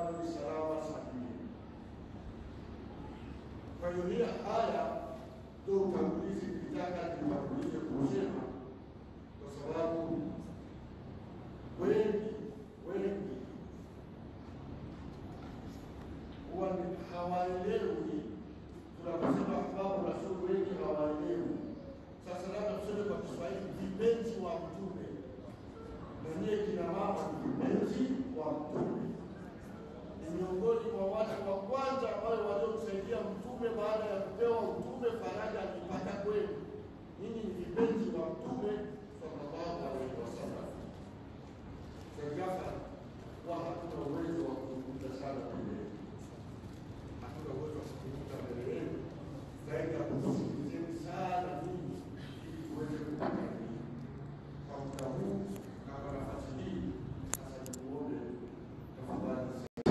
bado ni salama sahihi. Kwa hiyo hii haya ndio utangulizi nilitaka nitangulize kusema, kwa sababu wengi wengi huwa ni hawaelewi tunaposema ahbabu rasul, wengi hawaelewi. Sasa labda tuseme kwa Kiswahili, vipenzi wa Mtume, na nyie kina mama ni vipenzi wa Mtume ni miongoni mwa watu wa kwanza ambao waliomsaidia mtume baada ya kupewa utume, faraja alipata kwenu. Ninyi ni vipenzi wa mtume sallallahu alaihi wasallam. Sasa wa hatuna uwezo wa kuzungumza sana mbele yenu, hatuna uwezo wa kuzungumza mbele yenu zaidi ya kusikilizeni sana ninyi, ili tuweze kukaribia kwa muda huu na kwa nafasi hii. Sasa nikuombe tafadhali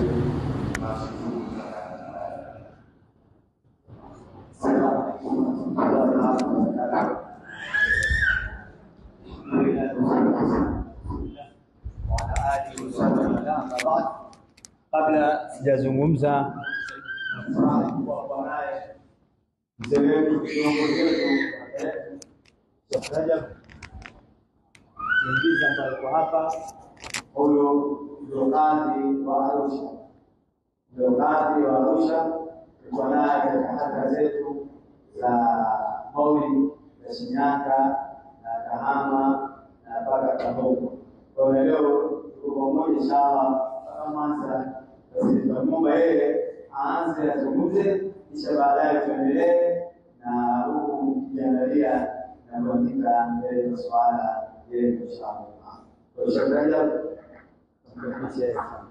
Kabla sijazungumza, nafurahi kuwa kwa naye mzee wetu kiongozi wetu Sheikh Rajab ingiza ambaye kwa hapa, huyu ndio kadhi wa Arusha, ndio kadhi wa Arusha. Tulikuwa naye katika hadhara zetu za Maulid za Shinyanga na Kahama na mpaka Kabogo. Kwa hiyo leo tuko pamoja inshallah mpaka Mwanza. Basi tutamwomba yeye aanze azungumze, kisha baadaye tuendelee na huku tukiangalia na kuandika mbele masuala yetu inshallah. Kwa hiyo Sheikh Rajab, tunakupitia sana.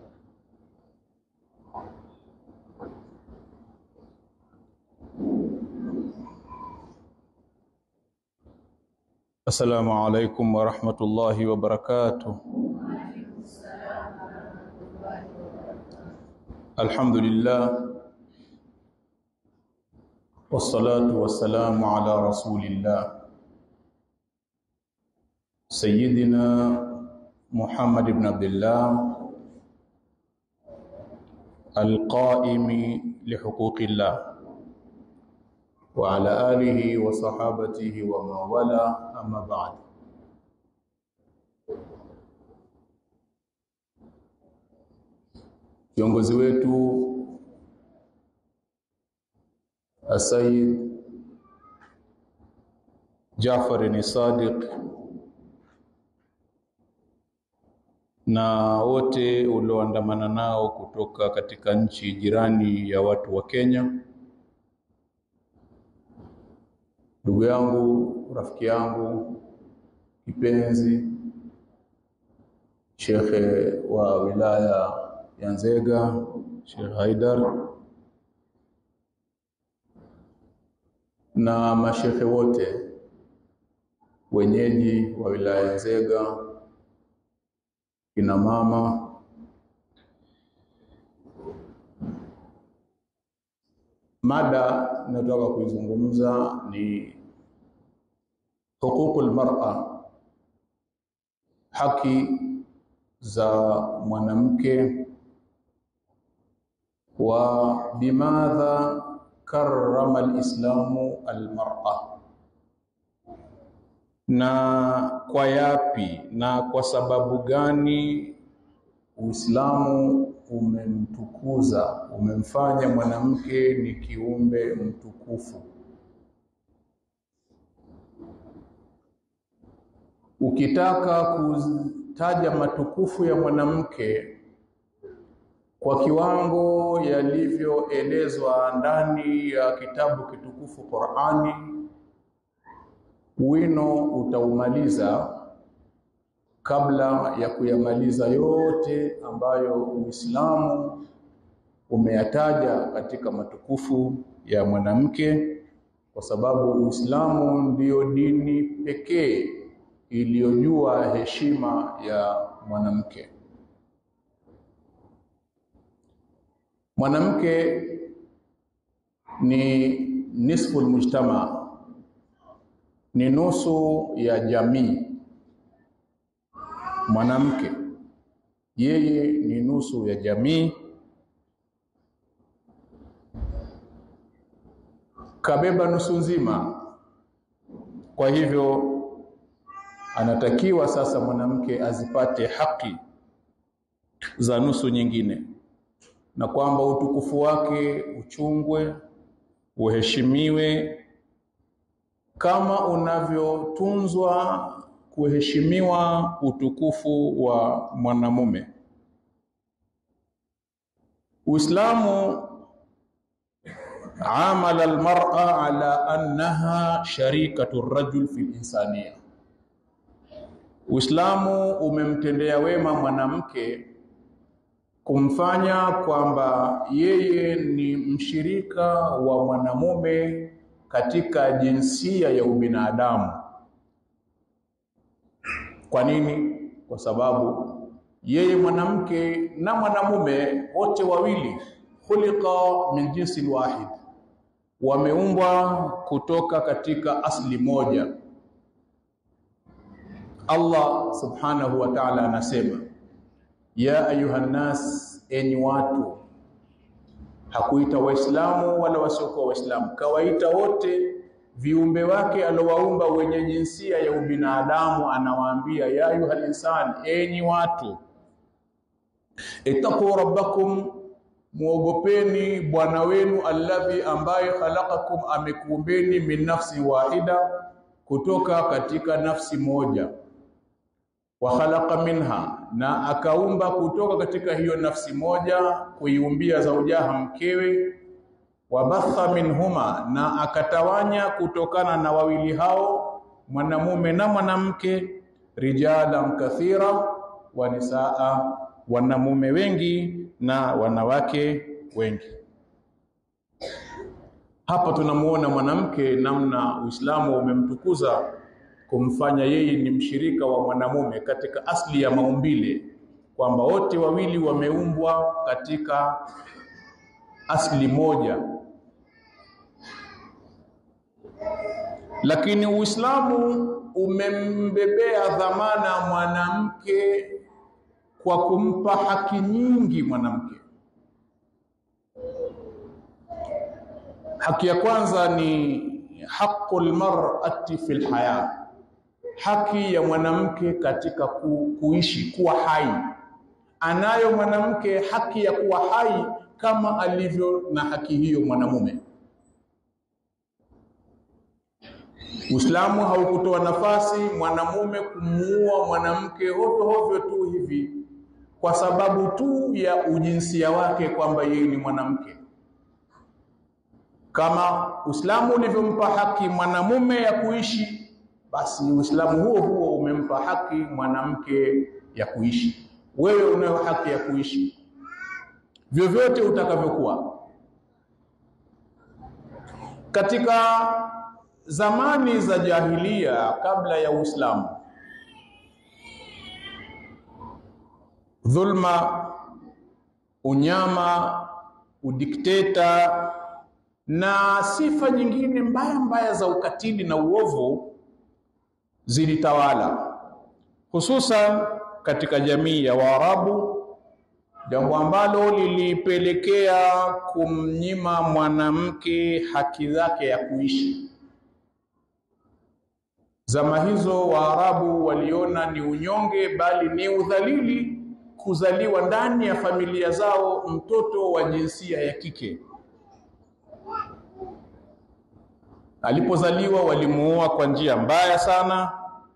السلام عليكم ورحمة الله وبركاته الحمد لله والصلاة والسلام على رسول الله سيدنا محمد بن عبد الله القائم لحقوق الله وعلى آله وصحابته ومن والاه أما بعد Kiongozi wetu Asayid Jafar ni Sadiq na wote ulioandamana nao kutoka katika nchi jirani ya watu wa Kenya ndugu yangu, rafiki yangu kipenzi, shekhe wa wilaya ya Nzega, Sheikh Haidar na mashekhe wote wenyeji wa wilaya ya Nzega, kina mama Mada ninataka kuizungumza ni huququl mar'a, haki za mwanamke, wa bimadha karrama alislamu almar'a, na kwa yapi na kwa sababu gani Uislamu umemtukuza umemfanya mwanamke ni kiumbe mtukufu. Ukitaka kutaja matukufu ya mwanamke kwa kiwango yalivyoelezwa ndani ya kitabu kitukufu Qur'ani, wino utaumaliza kabla ya kuyamaliza yote ambayo Uislamu umeyataja katika matukufu ya mwanamke, kwa sababu Uislamu ndiyo dini pekee iliyojua heshima ya mwanamke. Mwanamke ni nisful mujtama, ni nusu ya jamii mwanamke yeye ni nusu ya jamii, kabeba nusu nzima. Kwa hivyo anatakiwa sasa mwanamke azipate haki za nusu nyingine, na kwamba utukufu wake uchungwe, uheshimiwe kama unavyotunzwa kuheshimiwa utukufu wa mwanamume. Uislamu amala almar'a ala annaha sharikatu rajul fi insaniya. Uislamu umemtendea wema mwanamke kumfanya kwamba yeye ni mshirika wa mwanamume katika jinsia ya ubinadamu. Kwa nini? Kwa sababu yeye mwanamke na mwanamume wote wawili khuliqa min jinsi wahid, wameumbwa kutoka katika asli moja. Allah subhanahu wa ta'ala anasema ya ayuhan nas, enyi watu. Hakuita Waislamu wala wasiokuwa Waislamu, kawaita wote viumbe wake alowaumba wenye jinsia ya ubinadamu. Anawaambia ya ayuhal insan, enyi watu, ittaqu rabbakum, muogopeni bwana wenu, alladhi, ambaye khalaqakum, amekuumbeni min nafsi wahida, kutoka katika nafsi moja wa khalaqa minha, na akaumba kutoka katika hiyo nafsi moja kuiumbia zaujaha mkewe, wabatha minhuma, na akatawanya kutokana na wawili hao mwanamume na mwanamke, rijalan kathira wa nisaa, wanamume wengi na wanawake wengi. Hapa tunamuona mwanamke namna Uislamu umemtukuza kumfanya yeye ni mshirika wa mwanamume katika asli ya maumbile, kwamba wote wawili wameumbwa katika asli moja. Lakini Uislamu umembebea dhamana mwanamke kwa kumpa haki nyingi mwanamke. Haki ya kwanza ni haqqul mar'ati fil haya haki ya mwanamke katika ku, kuishi kuwa hai. Anayo mwanamke haki ya kuwa hai kama alivyo na haki hiyo mwanamume. Uislamu haukutoa nafasi mwanamume kumuua mwanamke hovyo hovyo tu hivi kwa sababu tu ya ujinsia wake kwamba yeye ni mwanamke. Kama Uislamu ulivyompa haki mwanamume ya kuishi basi Uislamu huo huo umempa haki mwanamke ya kuishi. Wewe unayo haki ya kuishi vyovyote utakavyokuwa. Katika zamani za jahilia, kabla ya Uislamu, dhulma, unyama, udikteta na sifa nyingine mbaya mbaya za ukatili na uovu zilitawala hususan katika jamii ya Waarabu, jambo ambalo lilipelekea kumnyima mwanamke haki zake ya kuishi. Zama hizo Waarabu waliona ni unyonge, bali ni udhalili kuzaliwa ndani ya familia zao mtoto wa jinsia ya kike. Alipozaliwa walimuoa kwa njia mbaya sana,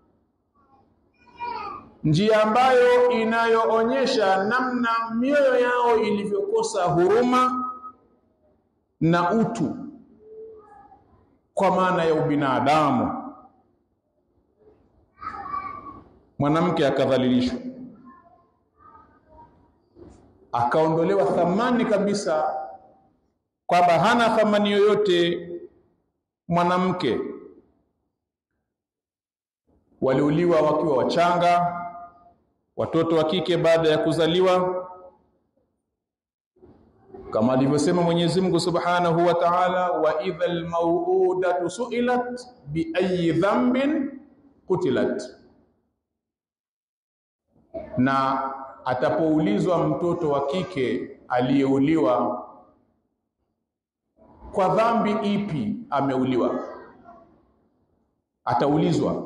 njia ambayo inayoonyesha namna mioyo yao ilivyokosa huruma na utu kwa maana ya ubinadamu. Mwanamke akadhalilishwa, akaondolewa thamani kabisa, kwamba hana thamani yoyote mwanamke. Waliuliwa wakiwa wachanga, watoto wa kike baada ya kuzaliwa, kama alivyosema Mwenyezi Mungu Subhanahu wa Ta'ala, wa idhal mauudatu su'ilat bi ayyi dhanbin qutilat, na atapoulizwa mtoto wa kike aliyeuliwa kwa dhambi ipi ameuliwa, ataulizwa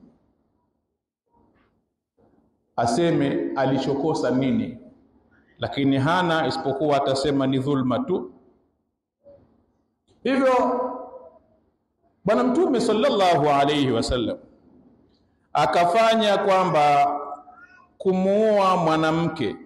aseme alichokosa nini, lakini hana isipokuwa atasema ni dhulma tu. Hivyo Bwana Mtume sallallahu alayhi wasallam akafanya kwamba kumuua mwanamke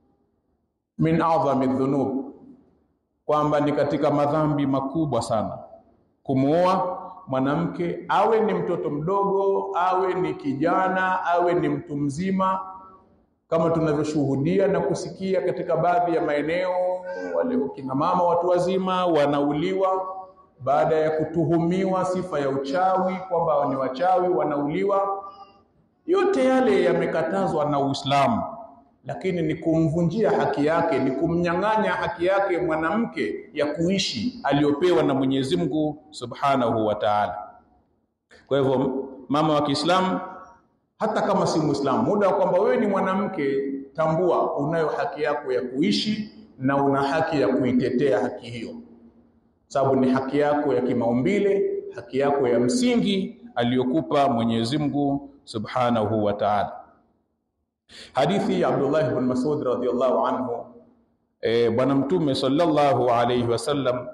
min adhami dhunub, kwamba ni katika madhambi makubwa sana kumuua mwanamke, awe ni mtoto mdogo, awe ni kijana, awe ni mtu mzima, kama tunavyoshuhudia na kusikia katika baadhi ya maeneo, wale kina mama watu wazima wanauliwa baada ya kutuhumiwa sifa ya uchawi, kwamba ni wachawi, wanauliwa. Yote yale yamekatazwa na Uislamu, lakini ni kumvunjia haki yake, ni kumnyang'anya haki yake mwanamke ya kuishi aliyopewa na Mwenyezi Mungu Subhanahu wa Ta'ala. Kwa hivyo mama wa Kiislamu, hata kama si Muislamu, muda wa kwamba wewe ni mwanamke, tambua unayo haki yako ya kuishi na una haki ya kuitetea haki hiyo, sababu ni haki yako ya kimaumbile, haki yako ya msingi aliyokupa Mwenyezi Mungu Subhanahu wa Ta'ala. Hadithi ya Abdullah ibn Mas'ud radhiyallahu anhu, e, Bwana Mtume sallallahu alayhi wasallam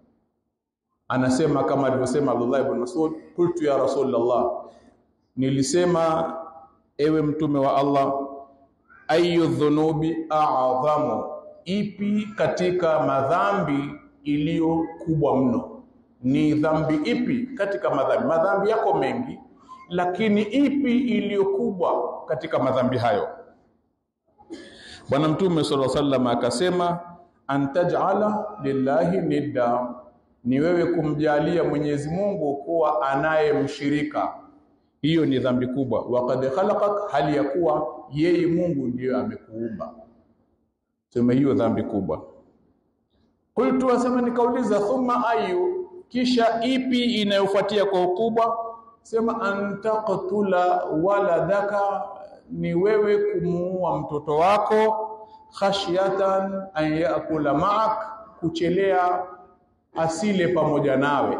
anasema kama alivyosema Abdullah ibn Mas'ud, qultu ya Rasulullah, nilisema ewe mtume wa Allah, ayu dhunubi a'dhamu, ipi katika madhambi iliyo kubwa mno? Ni dhambi ipi katika madhambi? Madhambi yako mengi lakini ipi iliyo kubwa katika madhambi hayo? Bwana Mtume sallallahu alaihi wasallam akasema, antaj'ala lillahi nidda, ni wewe kumjalia Mwenyezi Mungu kuwa anayemshirika. Hiyo ni dhambi kubwa. Waqad khalaqak, hali ya kuwa yeye Mungu ndiyo amekuumba. Sema hiyo dhambi kubwa. Qultu, asema nikauliza, thumma ayu, kisha ipi inayofuatia kwa ukubwa? Sema antaqtula waladaka, ni wewe kumuua mtoto wako, khashyatan an yakula ma'ak, kuchelea asile pamoja nawe.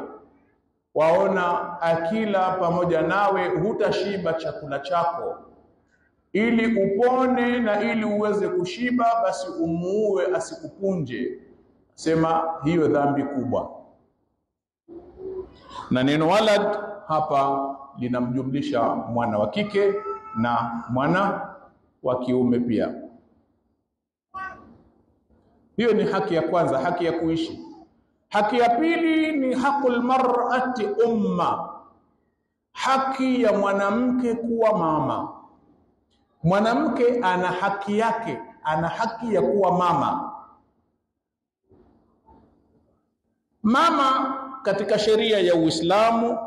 Waona akila pamoja nawe hutashiba chakula chako, ili upone na ili uweze kushiba, basi umuue asikupunje. Sema hiyo dhambi kubwa, na neno walad hapa linamjumlisha mwana wa kike na mwana wa kiume pia. Hiyo ni haki ya kwanza, haki ya kuishi. Haki ya pili ni haqul mar'ati umma, haki ya mwanamke kuwa mama. Mwanamke ana haki yake, ana haki ya kuwa mama. Mama katika sheria ya Uislamu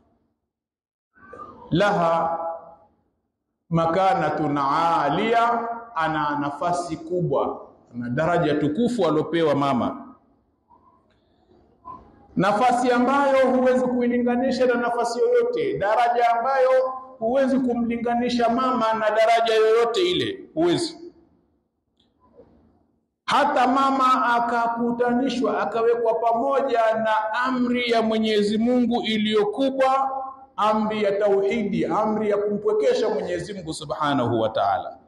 laha makanatun alia, ana nafasi kubwa, ana daraja tukufu aliopewa mama, nafasi ambayo huwezi kuilinganisha na nafasi yoyote, daraja ambayo huwezi kumlinganisha mama na daraja yoyote ile, huwezi. Hata mama akakutanishwa akawekwa pamoja na amri ya Mwenyezi Mungu iliyokubwa amri ya tauhidi, amri ya kumpwekesha Mwenyezi Mungu Subhanahu wa Ta'ala.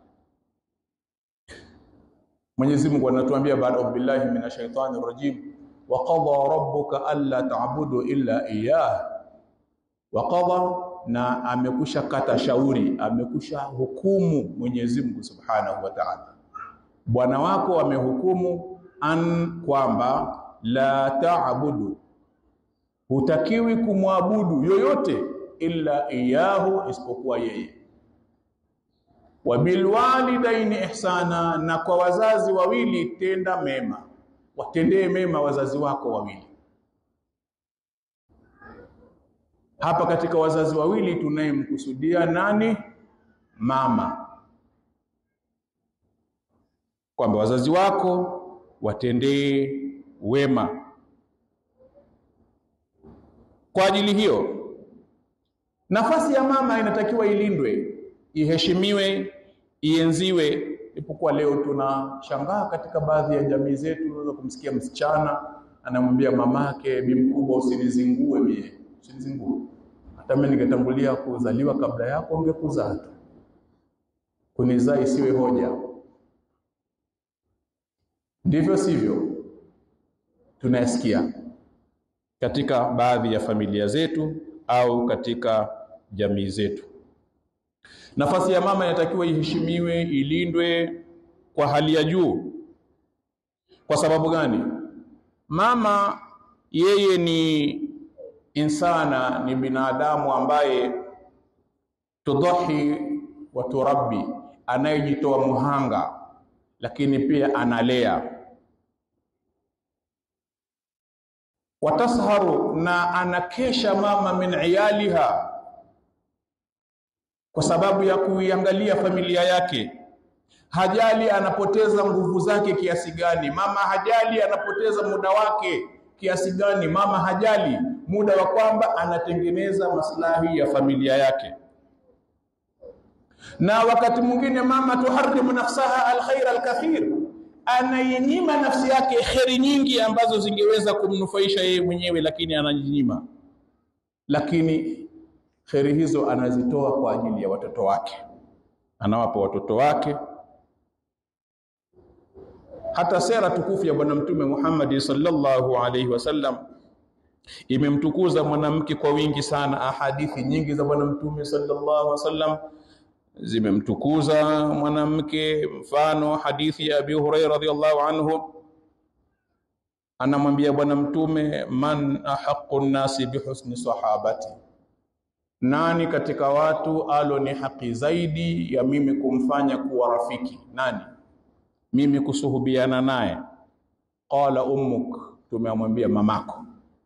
Mwenyezi Mungu anatuambia baada billahi minash shaitani rajim, wa qadha rabbuka alla ta'budu illa iyyah. Wa qadha, na amekusha kata shauri, amekusha hukumu Mwenyezi Mungu Subhanahu wa Ta'ala. Bwana wako amehukumu an kwamba la ta'budu, hutakiwi kumwabudu yoyote illa iyahu, isipokuwa yeye. Wa bilwalidaini ihsana, na kwa wazazi wawili tenda mema, watendee mema wazazi wako wawili. Hapa katika wazazi wawili tunayemkusudia nani? Mama, kwamba wazazi wako watendee wema. Kwa ajili hiyo nafasi ya mama inatakiwa ilindwe, iheshimiwe, ienziwe Japokuwa leo tunashangaa katika baadhi ya jamii zetu, unaweza kumsikia msichana anamwambia mamake, bi mkubwa, usinizingue mie, usinizingue. Hata mimi ningetangulia kuzaliwa kabla yako, ungekuzaa tu, kunizaa isiwe hoja. Ndivyo sivyo? Tunayasikia katika baadhi ya familia zetu au katika jamii zetu. Nafasi ya mama inatakiwa iheshimiwe, ilindwe kwa hali ya juu. Kwa sababu gani? Mama yeye ni insana, ni binadamu ambaye tudhahi wa turabbi, anayejitoa muhanga, lakini pia analea watasharu, na anakesha mama min iyaliha kwa sababu ya kuiangalia familia yake. Hajali anapoteza nguvu zake kiasi gani, mama hajali anapoteza muda wake kiasi gani, mama hajali muda wa kwamba anatengeneza maslahi ya familia yake. Na wakati mwingine mama tuharimu nafsaha alkhair alkathir, anainyima nafsi yake kheri nyingi ambazo zingeweza kumnufaisha yeye mwenyewe, lakini anajinyima. Lakini kheri hizo anazitoa kwa ajili ya watoto wake, anawapa watoto wake. Hata sera tukufu ya Bwana Mtume Muhammad sallallahu alaihi wasallam imemtukuza mwanamke kwa wingi sana. Ahadithi nyingi za Bwana Mtume sallallahu alaihi wasallam zimemtukuza mwanamke. Mfano hadithi ya Abi Hurairah radhiyallahu anhu, anamwambia Bwana Mtume, man ahaqu nnasi bihusni sahabati nani katika watu alo ni haki zaidi ya mimi kumfanya kuwa rafiki? Nani? Mimi kusuhubiana naye? Qala ummuk, tumeamwambia mamako.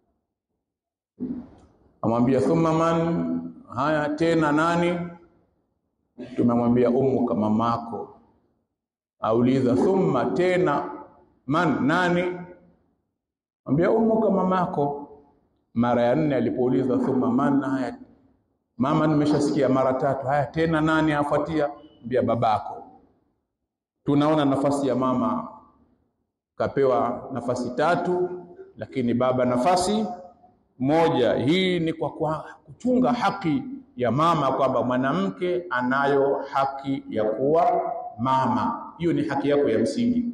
Amwambia thumma man, haya tena nani? Tumemwambia ummuka, mamako. Auliza thumma, tena man, nani? Mwambia ummuka, mamako. Mara ya nne alipouliza thumma man, haya Mama, nimeshasikia mara tatu. Haya tena nani afuatia? Mbia babako. Tunaona nafasi ya mama kapewa nafasi tatu, lakini baba nafasi moja. Hii ni kwa, kwa kuchunga haki ya mama, kwamba mwanamke anayo haki ya kuwa mama. Hiyo ni haki yako ya msingi.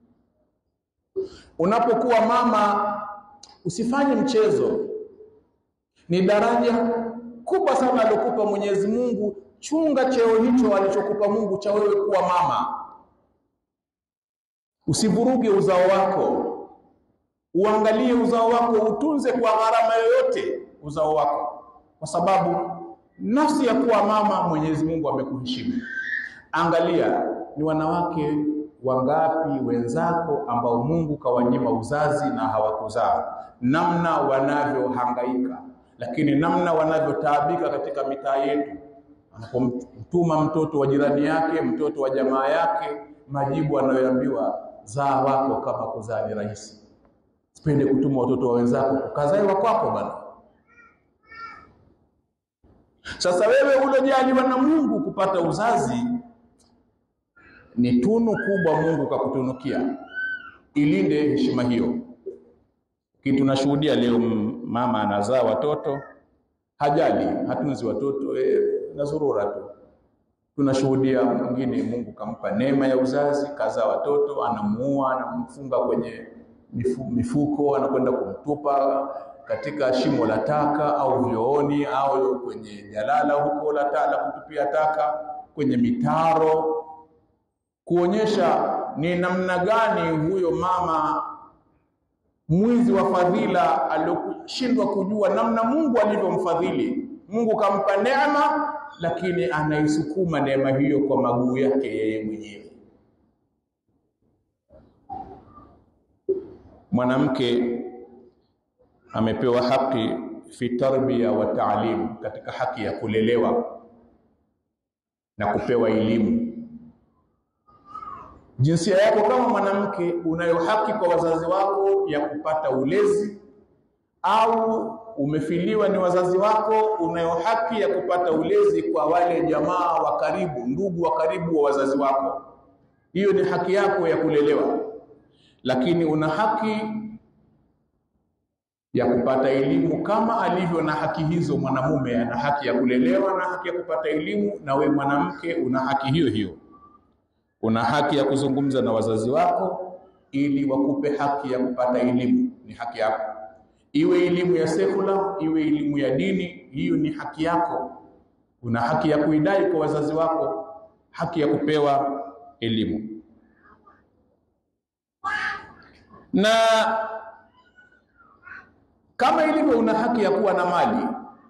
Unapokuwa mama, usifanye mchezo. Ni daraja kubwa sana aliokupa Mwenyezi Mungu. Chunga cheo hicho alichokupa Mungu cha wewe kuwa mama. Usivuruge uzao wako, uangalie uzao wako, utunze kwa gharama yoyote uzao wako, kwa sababu nafsi ya kuwa mama Mwenyezi Mungu amekuheshimu. Angalia ni wanawake wangapi wenzako ambao Mungu kawanyima uzazi na hawakuzaa, namna wanavyohangaika lakini namna wanavyotaabika katika mitaa yetu, anapomtuma mtoto wa jirani yake, mtoto wa jamaa yake, majibu anayoambiwa zaa wako kama kuzaa ni rahisi. Sipende kutuma watoto wa wenzako, ukazae wa kwako bana. Sasa wewe ulojaliwa na Mungu kupata uzazi, ni tunu kubwa Mungu kakutunukia, ilinde heshima hiyo. Kitu tunashuhudia leo, mama anazaa watoto hajali, hatunzi watoto e, nazurura tu. Tunashuhudia mwingine Mungu kampa neema ya uzazi, kazaa watoto, anamuua, anamfunga kwenye mifu, mifuko, anakwenda kumtupa katika shimo la taka au vyooni au kwenye jalala huko la taka kutupia taka, kwenye mitaro, kuonyesha ni namna gani huyo mama mwizi wa fadhila alioshindwa kujua namna Mungu alivyomfadhili. Mungu kampa neema, lakini anaisukuma neema hiyo kwa maguu yake yeye mwenyewe. Mwanamke amepewa haki fi tarbia wa taalim, katika haki ya kulelewa na kupewa elimu. Jinsia yako kama mwanamke unayo haki kwa wazazi wako ya kupata ulezi, au umefiliwa ni wazazi wako, unayo haki ya kupata ulezi kwa wale jamaa wa karibu, ndugu wa karibu wa wazazi wako. hiyo ni haki yako ya kulelewa, lakini una haki ya kupata elimu kama alivyo na haki hizo. Mwanamume ana haki ya kulelewa na haki ya kupata elimu, na we mwanamke una haki hiyo hiyo. Una haki ya kuzungumza na wazazi wako ili wakupe haki ya kupata elimu, ni haki yako. Iwe elimu ya sekula, iwe elimu ya dini, hiyo ni haki yako. Una haki ya kuidai kwa wazazi wako, haki ya kupewa elimu na kama ilivyo una haki ya kuwa na mali,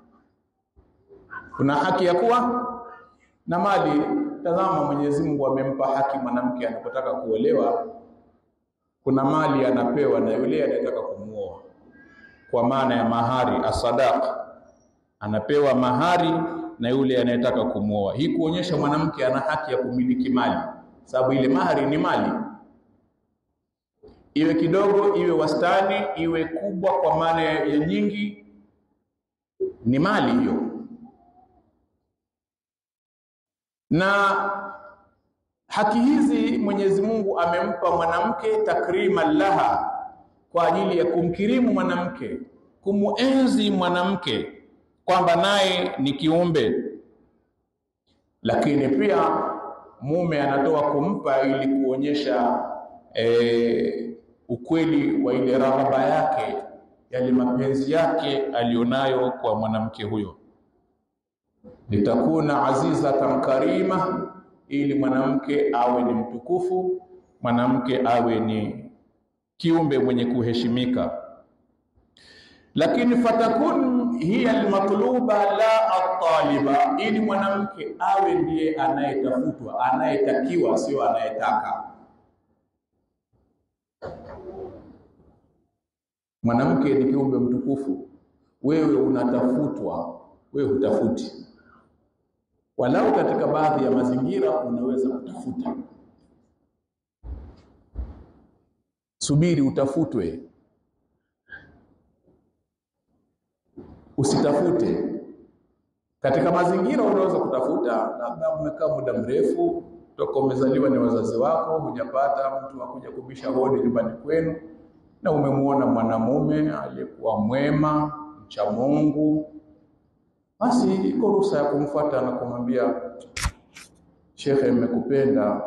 una haki ya kuwa na mali. Tazama, Mwenyezi Mungu amempa haki mwanamke anapotaka kuolewa, kuna mali anapewa na yule anayetaka kumuoa, kwa maana ya mahari, asadaq, anapewa mahari na yule anayetaka kumuoa. Hii kuonyesha mwanamke ana haki ya kumiliki mali, sababu ile mahari ni mali iwe kidogo, iwe wastani, iwe kubwa, kwa maana ya nyingi, ni mali hiyo. Na haki hizi Mwenyezi Mungu amempa mwanamke takriman laha, kwa ajili ya kumkirimu mwanamke, kumuenzi mwanamke kwamba naye ni kiumbe, lakini pia mume anatoa kumpa ili kuonyesha e, ukweli wa ile raghaba yake, yale mapenzi yake alionayo kwa mwanamke huyo. Litakuna azizatan karima, ili mwanamke awe ni mtukufu, mwanamke awe ni kiumbe mwenye kuheshimika. Lakini fatakun hiya almatluba la ataliba, ili mwanamke awe ndiye anayetafutwa, anayetakiwa, sio anayetaka. Mwanamke ni kiumbe mtukufu, wewe unatafutwa, wewe hutafuti. Walau katika baadhi ya mazingira unaweza kutafuta, subiri utafutwe, usitafute. Katika mazingira unaweza kutafuta, labda umekaa muda mrefu toka umezaliwa ni wazazi wako, hujapata mtu akuja kubisha hodi nyumbani kwenu na umemwona mwanamume aliyekuwa mwema mcha Mungu, basi iko ruhusa ya kumfuata na kumwambia shekhe, nimekupenda,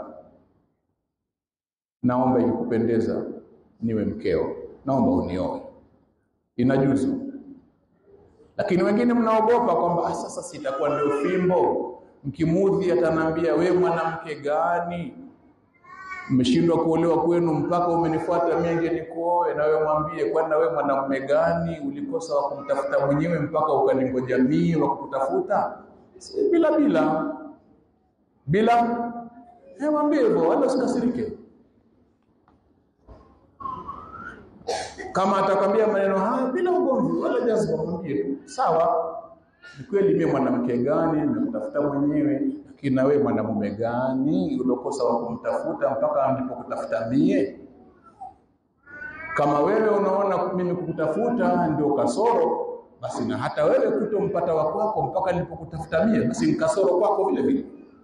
naomba ikikupendeza niwe mkeo, naomba unioe. Inajuzu. Lakini wengine mnaogopa kwamba ah, sasa sitakuwa ndio fimbo, mkimudhi atanambia we mwanamke gani umeshindwa kuolewa kwenu mpaka umenifuata mimi nje nikuoe, na wewe mwambie, kwani na wewe mwanamume gani ulikosa wa kumtafuta mwenyewe mpaka ukaningoja mimi wa kukutafuta? Si bila bila bila, eh, mwambie hivyo, wala usikasirike. Kama atakwambia maneno haya bila ugomvi wala jazba, mwambie tu sawa, ni kweli mimi mwanamke gani nimekutafuta mwenyewe lakini na wewe mwanamume gani uliokosa wa kumtafuta mpaka nilipokutafuta mie? Kama wewe unaona mimi kukutafuta ndio kasoro, basi na hata wewe kutompata wa kwako mpaka nilipokutafuta mie, basi ni kasoro kwako vile vile.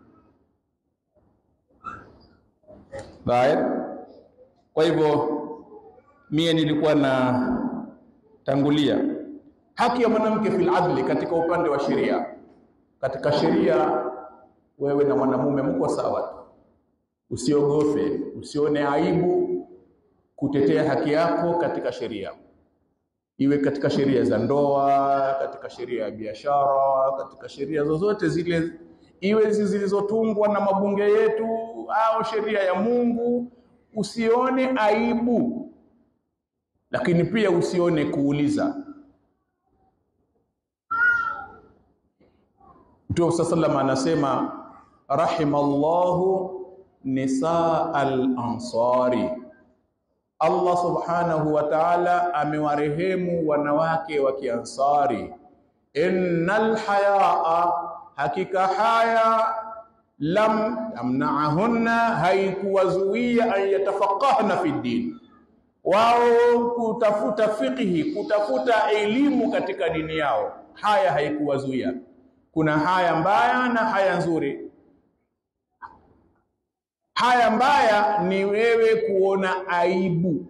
Bae, kwa hivyo mie nilikuwa na tangulia haki ya mwanamke fil adli, katika upande wa sheria. Katika sheria wewe na mwanamume mko sawa tu, usiogope, usione aibu kutetea haki yako katika sheria, iwe katika sheria za ndoa, katika sheria ya biashara, katika sheria zozote zile, iwe zilizotungwa na mabunge yetu au sheria ya Mungu, usione aibu, lakini pia usione kuuliza. Mtume sallallahu anasema rahimallahu nisaa al-ansari, Allah subhanahu wa ta'ala amewarehemu wanawake wa Kiansari. Innal hayaa, hakika haya lam amnaahunna, haikuwazuia an yatafaqahna fi din, wao kutafuta fiqhi, kutafuta elimu katika dini yao, haya haikuwazuia. Kuna haya mbaya na haya nzuri Haya mbaya ni wewe kuona aibu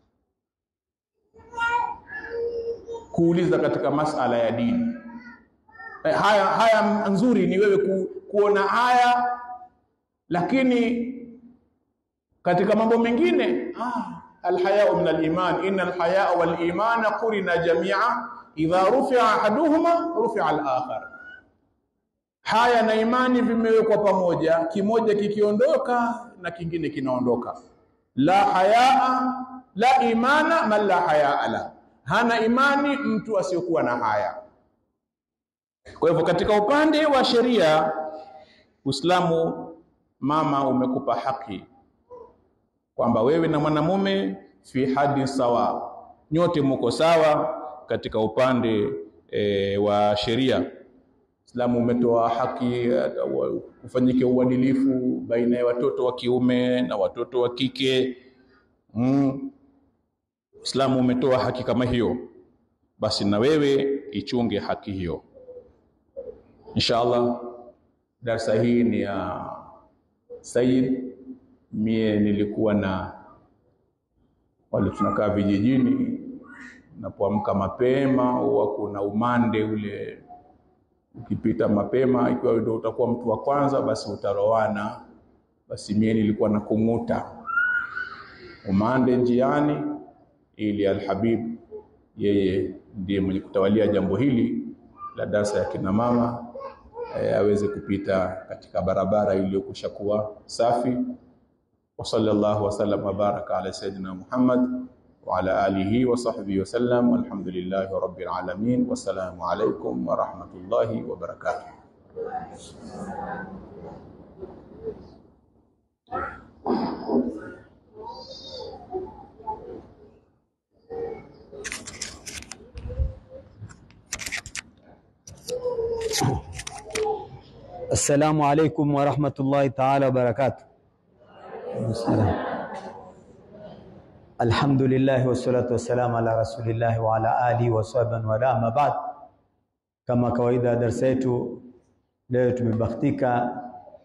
kuuliza katika masala ya dini. Eh, haya, haya nzuri ni wewe ku, kuona haya, lakini katika mambo mengine ah, alhayau min aliman inna alhayaa walimana qurina jamia idha rufia ahaduhuma rufia alakhar haya na imani vimewekwa pamoja, kimoja kikiondoka na kingine kinaondoka. La hayaa la imana man la hayaa la, hana imani mtu asiyokuwa na haya. Kwa hivyo katika upande wa sheria, Uislamu mama umekupa haki kwamba wewe na mwanamume fi hadi sawa, nyote muko sawa katika upande e, wa sheria. Uislamu umetoa haki uh, ufanyike uadilifu baina ya watoto wa kiume na watoto wa kike. Mm. Uislamu umetoa haki kama hiyo, basi na wewe ichunge haki hiyo. Inshallah, darsa hii ni ya Said. Mie nilikuwa na wale tunakaa vijijini, napoamka mapema huwa kuna umande ule ukipita mapema, ikiwa ndio utakuwa mtu wa kwanza, basi utarowana. Basi mie nilikuwa na kung'uta umande njiani, ili Alhabib yeye ndiye mwenye kutawalia jambo hili la darsa ya kina mama e, aweze kupita katika barabara iliyokwisha kuwa safi. wa sallallahu wasallam wabaraka ala sayidina Muhammad وعلى آله وصحبه وسلم والحمد لله رب العالمين والسلام عليكم ورحمة الله وبركاته Assalamu alaikum warahmatullahi taala wabarakatuh. Alhamdulillah wassalatu wassalamu ala rasulillahi wa ala alihi wa sahbihi wa ala ma ba'd. Kama kawaida darasa yetu leo tumebahatika,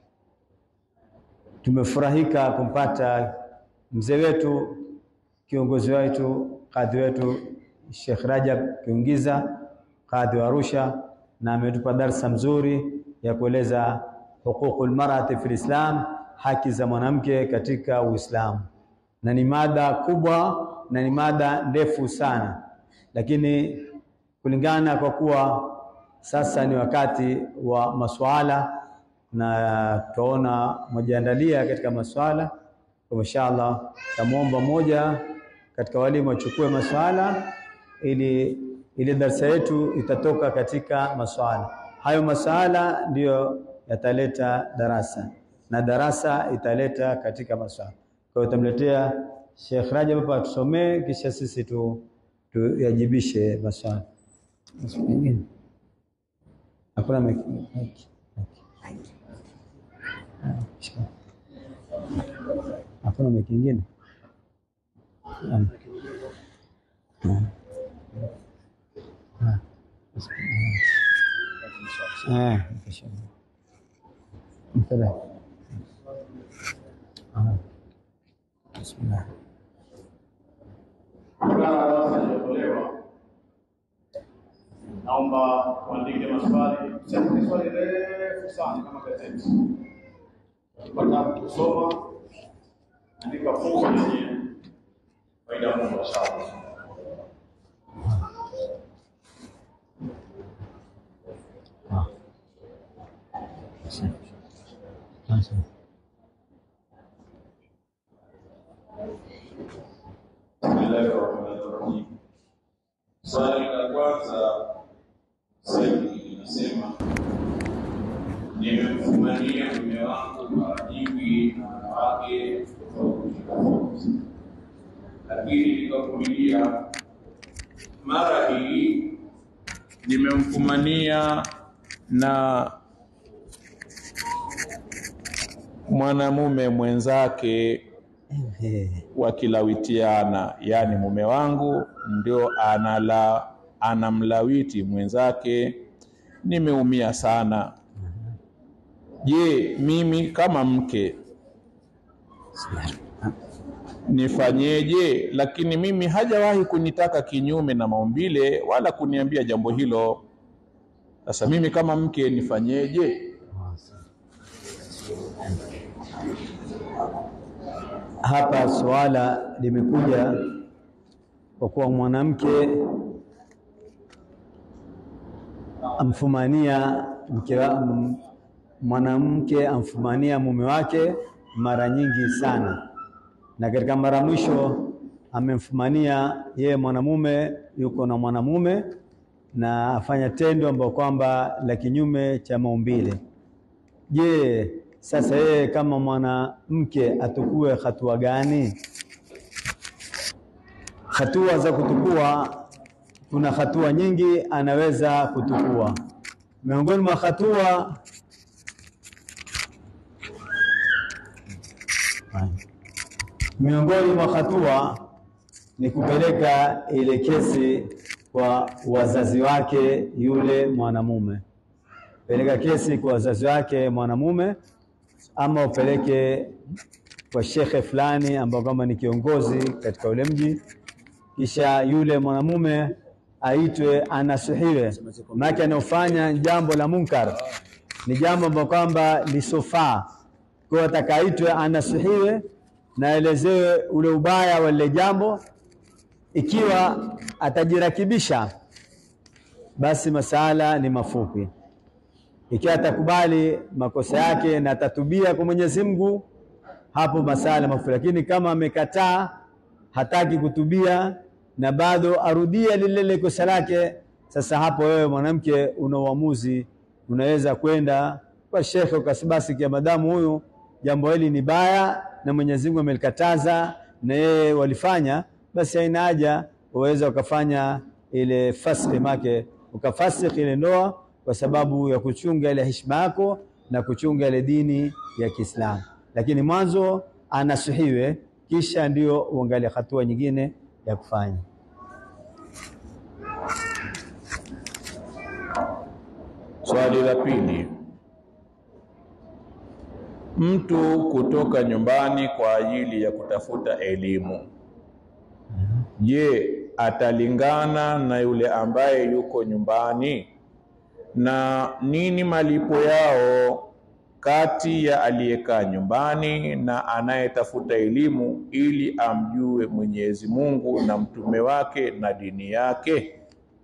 tumefurahika kumpata mzee wetu kiongozi wetu kadhi wetu Sheikh Rajab Kiungiza kadhi wa Arusha, na ametupa darsa mzuri ya kueleza huququl mar'ati fil Islam, haki za mwanamke katika Uislamu, na ni mada kubwa na ni mada ndefu sana, lakini kulingana kwa kuwa sasa ni wakati wa maswala na tutaona mojaandalia katika maswala kwa inshallah, tamwomba moja katika walimu wachukue maswala ili ili darsa yetu itatoka katika maswala hayo. Maswala ndiyo yataleta darasa na darasa italeta katika maswala. Kwa hiyo tamletea Sheikh Rajab hapa tusomee, kisha sisi tu tuyajibishe maswala. Hakuna miki hakuna miki ingine Naomba kuandike maswali, sio swali refu sana kama gazeti. Ukipata kusoma, andika fungu lenye faida kubwa inshallah. Bismillahirrahmanirrahim. Swali la kwanza Saidi linasema nimemfumania mume wangu mara nyingi na wanawake tofauti tofauti, lakini nikavumilia. Mara hii nimemfumania na mwanamume mwenzake wakilawitiana, yaani mume wangu ndio anala anamlawiti mwenzake. Nimeumia sana. Je, mimi kama mke nifanyeje? Lakini mimi hajawahi kunitaka kinyume na maumbile wala kuniambia jambo hilo. Sasa mimi kama mke nifanyeje? Hapa suala limekuja kwa kuwa mwanamke amfumania mke wa- m- mwanamke amfumania mume wake mara nyingi sana, na katika mara mwisho amemfumania yeye mwanamume yuko na mwanamume na afanya tendo ambayo kwamba la kinyume cha maumbile. Je, sasa yeye kama mwanamke atukue hatua gani? Hatua za kutukua, kuna hatua nyingi anaweza kutukua. Miongoni mwa hatua miongoni mwa hatua ni kupeleka ile kesi kwa wazazi wake yule mwanamume peleka kesi kwa wazazi wake mwanamume, ama upeleke kwa shekhe fulani ambao kama ni kiongozi katika ule mji, kisha yule mwanamume aitwe anasihiwe, maana anaofanya jambo la munkar ni jambo ambalo kwamba lisofaa. Kwa hiyo atakaitwe anasihiwe na aelezewe ule ubaya wa lile jambo. Ikiwa atajirakibisha, basi masala ni mafupi ikiwa atakubali makosa yake na atatubia kwa Mwenyezi Mungu, hapo masala mafupi. Lakini kama amekataa, hataki kutubia na bado arudia lile lile kosa lake, sasa hapo wewe mwanamke una uamuzi, unaweza kwenda kwa shekhe ukasibasi, kia madamu huyu jambo hili ni baya na Mwenyezi Mungu amelikataza na yeye walifanya, basi haina haja, uweza ukafanya ile fasli make ukafasikh ile ndoa kwa sababu ya kuchunga ile heshima yako na kuchunga ile dini ya Kiislamu. Lakini mwanzo anasihiwe, kisha ndio uangalie hatua nyingine ya kufanya. Swali la pili, mtu kutoka nyumbani kwa ajili ya kutafuta elimu, je, atalingana na yule ambaye yuko nyumbani? Na nini malipo yao kati ya aliyekaa nyumbani na anayetafuta elimu ili amjue Mwenyezi Mungu na mtume wake na dini yake?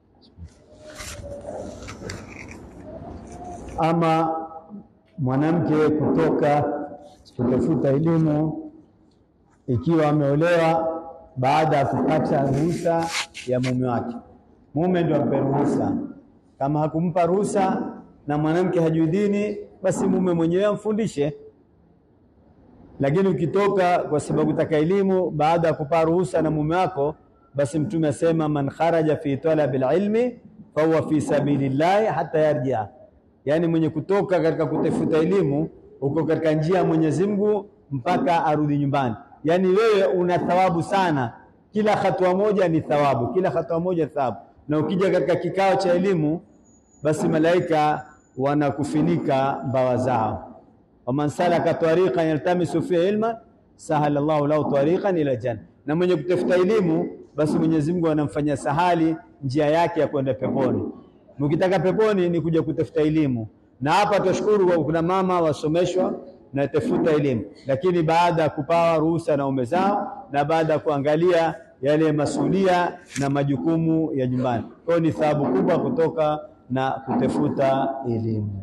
Ama mwanamke kutoka kutafuta elimu ikiwa ameolewa baada ya kupata ruhusa ya mume wake, mume ndio ampe ruhusa. Kama hakumpa ruhusa na mwanamke hajui dini, basi mume mwenyewe amfundishe. Lakini ukitoka kwa sababu taka elimu baada ya kupata ruhusa na mume wako, basi Mtume asema man kharaja fi talabil ilmi fahuwa fi sabilillahi hata yarjia yaani mwenye kutoka katika kutafuta elimu uko katika njia ya Mwenyezi Mungu mpaka arudi nyumbani. Yaani wewe una thawabu sana, kila hatua moja ni thawabu, kila hatua moja ni thawabu. Na ukija katika kikao cha elimu, basi malaika wanakufinika mbawa zao. waman salaka tariqan yaltamisu fihi ilman sahala Allahu lahu tariqan ila janna, na mwenye kutafuta elimu, basi Mwenyezi Mungu anamfanyia sahali njia yake ya kwenda peponi. Mkitaka peponi ni kuja kutafuta elimu, na hapa tunashukuru kwa kuna mama wasomeshwa na tafuta elimu, lakini baada ya kupawa ruhusa na ume zao na baada ya kuangalia yale masulia na majukumu ya nyumbani. Kwa hiyo ni thawabu kubwa kutoka na kutafuta elimu.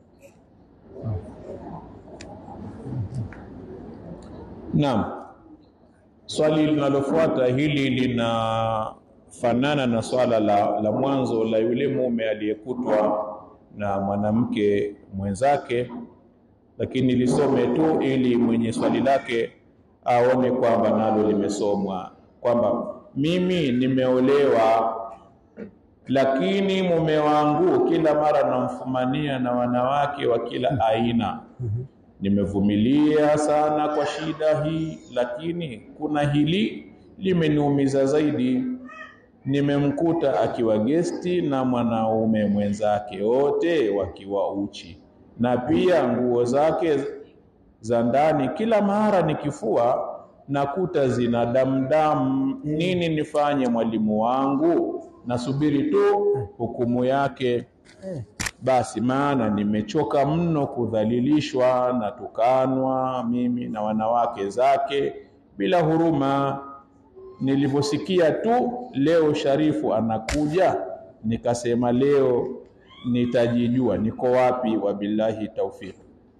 Naam. Swali linalofuata hili linafanana na swala la, la mwanzo la yule mume aliyekutwa na mwanamke mwenzake, lakini lisome tu ili mwenye swali lake aone kwamba nalo limesomwa, kwamba mimi nimeolewa, lakini mume wangu kila mara namfumania na wanawake wa kila aina nimevumilia sana kwa shida hii, lakini kuna hili limeniumiza zaidi. Nimemkuta akiwa gesti na mwanaume mwenzake, wote wakiwa uchi, na pia nguo zake za ndani, kila mara nikifua nakuta zina damdamu. Nini nifanye mwalimu wangu? Nasubiri tu hukumu yake. Basi maana nimechoka mno kudhalilishwa na tukanwa mimi na wanawake zake bila huruma. Nilivyosikia tu leo Sharifu anakuja, nikasema leo nitajijua niko wapi. Wabillahi taufiki.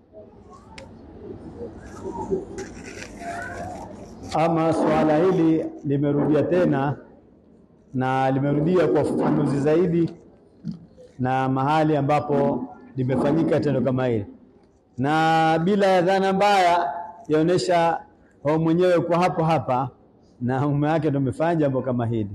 Ama suala hili limerudia tena na limerudia kwa ufafanuzi zaidi na mahali ambapo limefanyika tendo kama hili, na bila ya dhana mbaya yaonesha wao mwenyewe kwa hapo hapa na mume wake ndio amefanya jambo kama hili.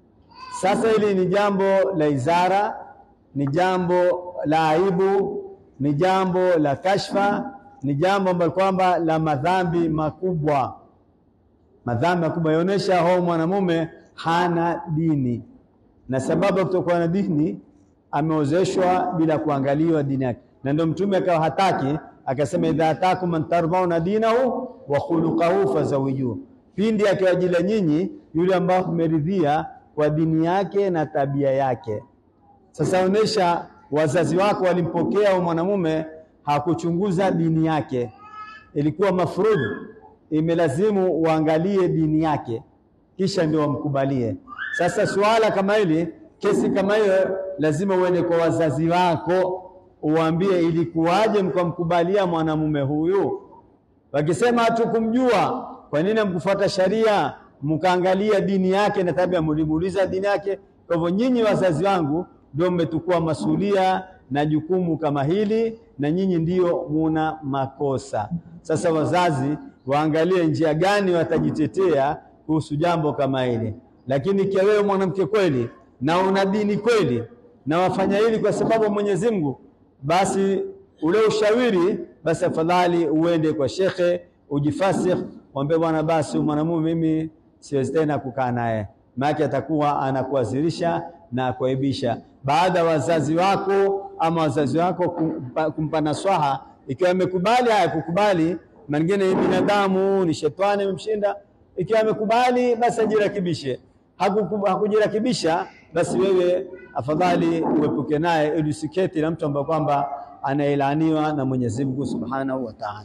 Sasa hili ni jambo la izara, ni jambo la aibu, ni jambo la kashfa, ni jambo ambalo kwamba la madhambi makubwa, madhambi makubwa yaonesha hao mwanamume hana dini, na sababu ya kutokuwa na dini ameozeshwa bila kuangaliwa dini yake, na ndio Mtume akawa hataki, akasema idha atakum man tardhauna dinahu wa khuluquhu fazawijuhu, pindi akiwajila nyinyi yule ambao mmeridhia kwa dini yake na tabia yake. Sasa onesha wazazi wako walimpokea huyo mwanamume, hakuchunguza dini yake, ilikuwa mafrudhi, imelazimu uangalie dini yake kisha ndio wamkubalie. Sasa suala kama hili, kesi kama hiyo, lazima uende kwa wazazi wako uwaambie ilikuwaje mkamkubalia mwanamume huyu. Wakisema hatukumjua, kwa nini mkufuata sharia mkaangalia dini yake na tabia, mlimuuliza dini yake? Kwa hivyo nyinyi wazazi wangu ndio mmetukua masulia na jukumu kama hili, na nyinyi ndio muna makosa. Sasa wazazi waangalie njia gani watajitetea kuhusu jambo kama hili. Lakini ikiwa wewe mwanamke kweli na una dini kweli na wafanya hili kwa sababu Mwenyezi Mungu, basi ule ushawiri, basi afadhali uende kwa shekhe ujifasikh, mwambie bwana, basi mwanamume mimi siwezi tena kukaa naye, maana atakuwa anakuazirisha na kuaibisha. Baada ya wazazi wako ama wazazi wako kumpa, kumpa naswaha, ikiwa amekubali, haya kukubali, mengine ni binadamu, ni shetani imemshinda ikiwa amekubali basi ajirakibishe, hakujirakibisha basi wewe afadhali uepuke naye, ili usiketi na mtu ambaye kwamba anaelaaniwa na Mwenyezi Mungu Subhanahu wa Ta'ala.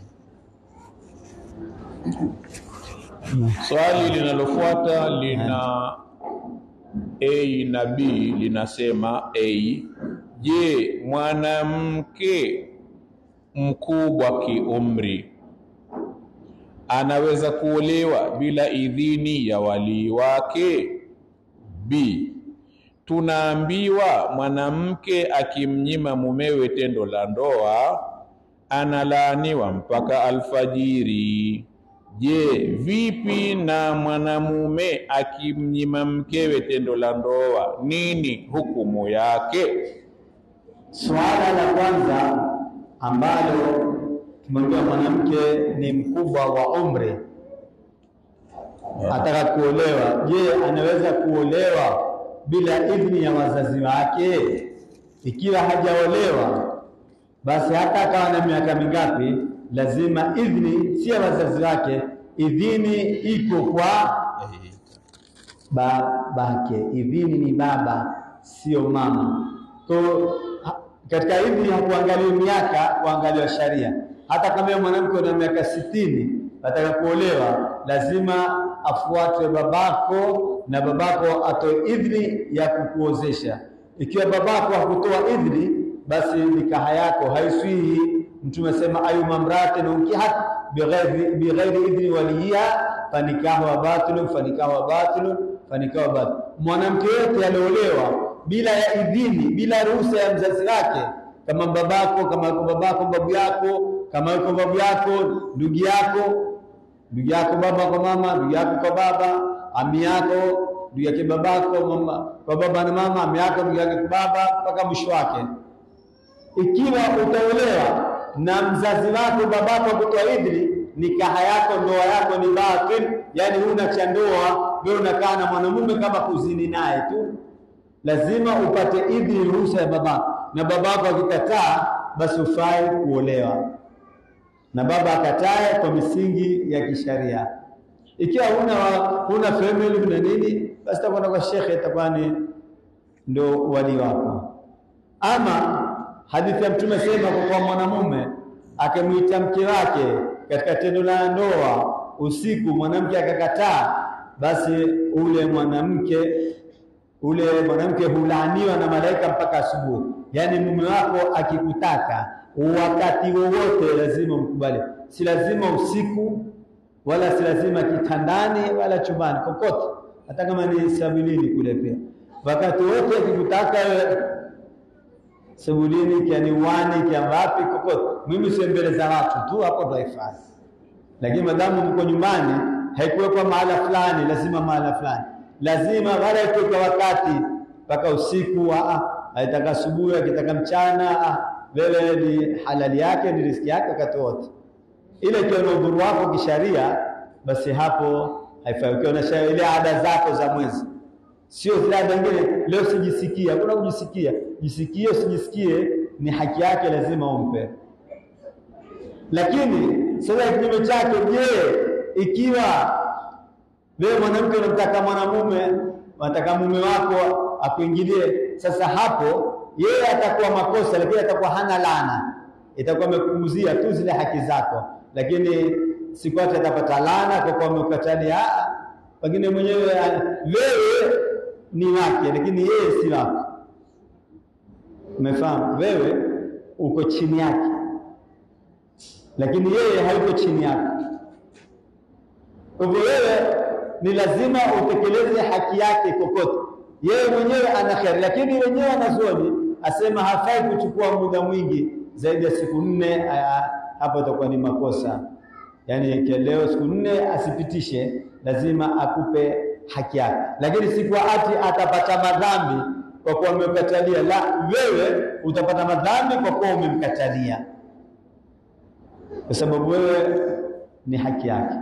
Swali linalofuata lina A na B, linasema A, je, mwanamke mkubwa kiumri anaweza kuolewa bila idhini ya walii wake? B. Tunaambiwa mwanamke akimnyima mumewe tendo la ndoa analaaniwa mpaka alfajiri. Je, vipi na mwanamume akimnyima mkewe tendo la ndoa, nini hukumu yake? Suala la kwanza ambalo tumwambia mwanamke ni mkubwa wa umri ataka kuolewa. Je, anaweza kuolewa bila idhni ya wazazi wake? Ikiwa hajaolewa, basi hata akawa na miaka mingapi, lazima idhni si ya wazazi wake, idhini iko kwa babake. Idhini ni baba, sio mama. Kwa katika idhni hakuangaliwa miaka, kuangaliwa sharia hata kama mwanamke una miaka sitini ataka kuolewa, lazima afuate babako na babako atoe idhni ya kukuozesha. Ikiwa babako hakutoa idhni, basi nikaha yako haiswihi. Mtume asema ayuma mraatin unkihat bighairi bighairi idhni waliha fanikahu wa batilun fanikahu wa batilun fanikahu wa batilun. Mwanamke yote aliolewa bila ya idhini, bila ruhusa ya mzazi wake, kama babako, kama yuko babako, babu yako kama yuko babu yako, ndugu yako, ndugu yako baba kwa mama, ndugu yako kwa baba, ami yako, ndugu yake babako, mama kwa baba na mama, ami yako, ndugu yake kwa baba, mpaka mwisho wake. Ikiwa utaolewa na mzazi wako babako kutoa idhini, nikaha yako, ndoa yako ni batil, yani huna cha ndoa, wewe unakaa na mwanamume kama kuzini naye tu. Lazima upate idhini, ruhusa ya babako, na babako akikataa, basi ufai kuolewa. na baba akatae kwa misingi ya kisharia. Ikiwa huna huna family huna nini, basi takwenda kwa shekhe, itakuwa ni ndo wali wako. Ama hadithi ya Mtume sema kwa kwa mwanamume akimwita mke wake katika tendo la ndoa usiku, mwanamke akakataa, basi ule mwanamke ule mwanamke hulaaniwa na malaika mpaka asubuhi. Yaani mume wako akikutaka wakati wowote lazima umkubali, si lazima usiku wala si lazima kitandani wala chumbani, kokote, hata kama ni sabilini kule pia, wakati wote akikutaka wewe sebulini, kiani uwani, kia wapi, kokote. Mimi sio mbele za watu tu, hapo ndo haifai. Lakini madamu mko nyumbani, haikuwekwa mahala fulani, lazima mahala fulani, lazima wala ikuwekwa wakati mpaka usiku, aitaka asubuhi, akitaka mchana, wewe ni halali yake, ni riziki yake wakati wote. Ile ikiwa na udhuru wako kisharia, basi hapo haifai. Ukiwa na ile ada zako za mwezi sio zile ada nyingine. Leo sijisikia, hakuna kujisikia. Jisikie usijisikie, ni haki yake, lazima umpe. Lakini sasa kinyume chake, je, ikiwa wewe mwanamke unamtaka mwanamume, unataka mume wako akuingilie, sasa hapo yeye atakuwa makosa, lakini atakuwa hana laana, itakuwa amekupunguzia tu zile haki zako, lakini siku ati atapata laana kwa kuwa amekatalia. Pengine mwenyewe wewe ni wake lakini yeye si wako. Umefahamu? Wewe uko chini yake, lakini yeye hayuko chini yako. Kwa hivyo wewe ni lazima utekeleze haki yake kokote. Yeye mwenyewe ana kheri, lakini wenyewe wanazuoni asema hafai kuchukua muda mwingi zaidi ya siku nne. Hapo itakuwa ni makosa. Yaani leo siku nne asipitishe, lazima akupe haki yake, lakini si kwa ati atapata madhambi kwa kuwa umemkatalia. La, wewe utapata madhambi kwa kuwa umemkatalia, kwa sababu wewe ni haki yake.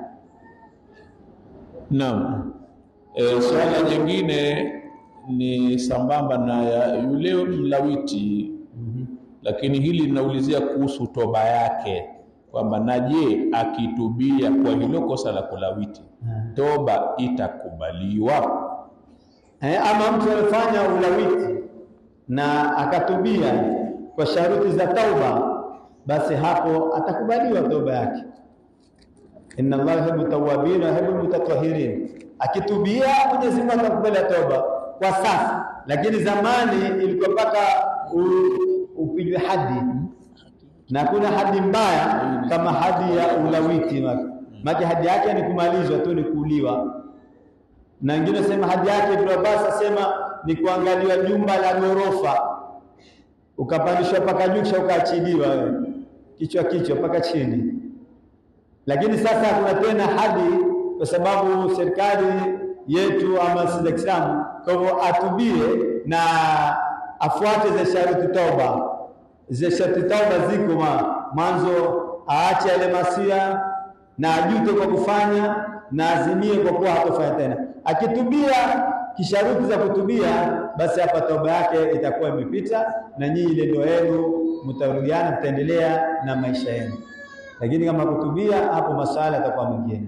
Naam. E, swala jingine ni sambamba na ya yule mlawiti lakini hili linaulizia kuhusu toba yake kwamba na je, akitubia kwa hilo kosa la kulawiti toba itakubaliwa? Eh, ama mtu alifanya ulawiti na akatubia kwa sharuti za tauba, basi hapo atakubaliwa toba yake. Inna Allah yuhibbu tawwabin wa yuhibbu mutatahhirin. Akitubia Mwenyezi Mungu atakubali toba kwa sasa, lakini zamani ilikuwa mpaka upigwe hadi, na kuna hadi mbaya kama hadi ya ulawiti maki hadi yake ni kumalizwa tu, ni kuuliwa. Na wengine sema hadi yake, Ibn Abbas asema ni kuangaliwa jumba la ghorofa, ukapandishwa mpaka juu, kisha ukaachiliwa wewe kichwa kichwa mpaka chini. Lakini sasa hakuna tena hadi, kwa sababu serikali yetu ama si za Kiislamu. Kwa hivyo atubie na afuate za sharuti toba. Za sharuti toba ziko mwanzo, aache yale masia na ajute kwa kufanya na azimie kwa kuwa hatofanya tena. Akitubia kisharuti za kutubia, basi hapa toba yake itakuwa imepita, na nyinyi ile ndoa yenu mtarudiana, mtaendelea na maisha yenu. Lakini kama kutubia, hapo masala yatakuwa mengine.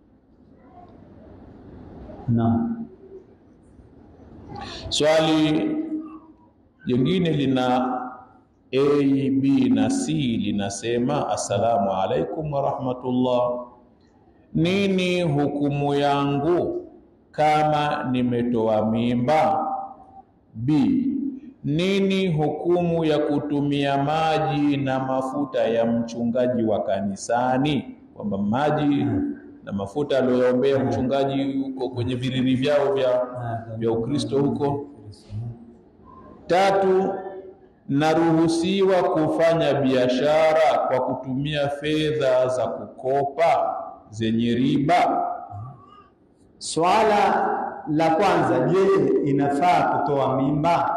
Naam. Swali jingine lina A, B na C linasema, assalamu alaikum wa rahmatullah, nini hukumu yangu kama nimetoa mimba? B, nini hukumu ya kutumia maji na mafuta ya mchungaji wa kanisani, kwamba maji na mafuta aliyoyaombea mchungaji huko kwenye viriri vyao vya, vya Ukristo huko. Tatu, naruhusiwa kufanya biashara kwa kutumia fedha za kukopa zenye riba? Swala la kwanza, je, inafaa kutoa mimba?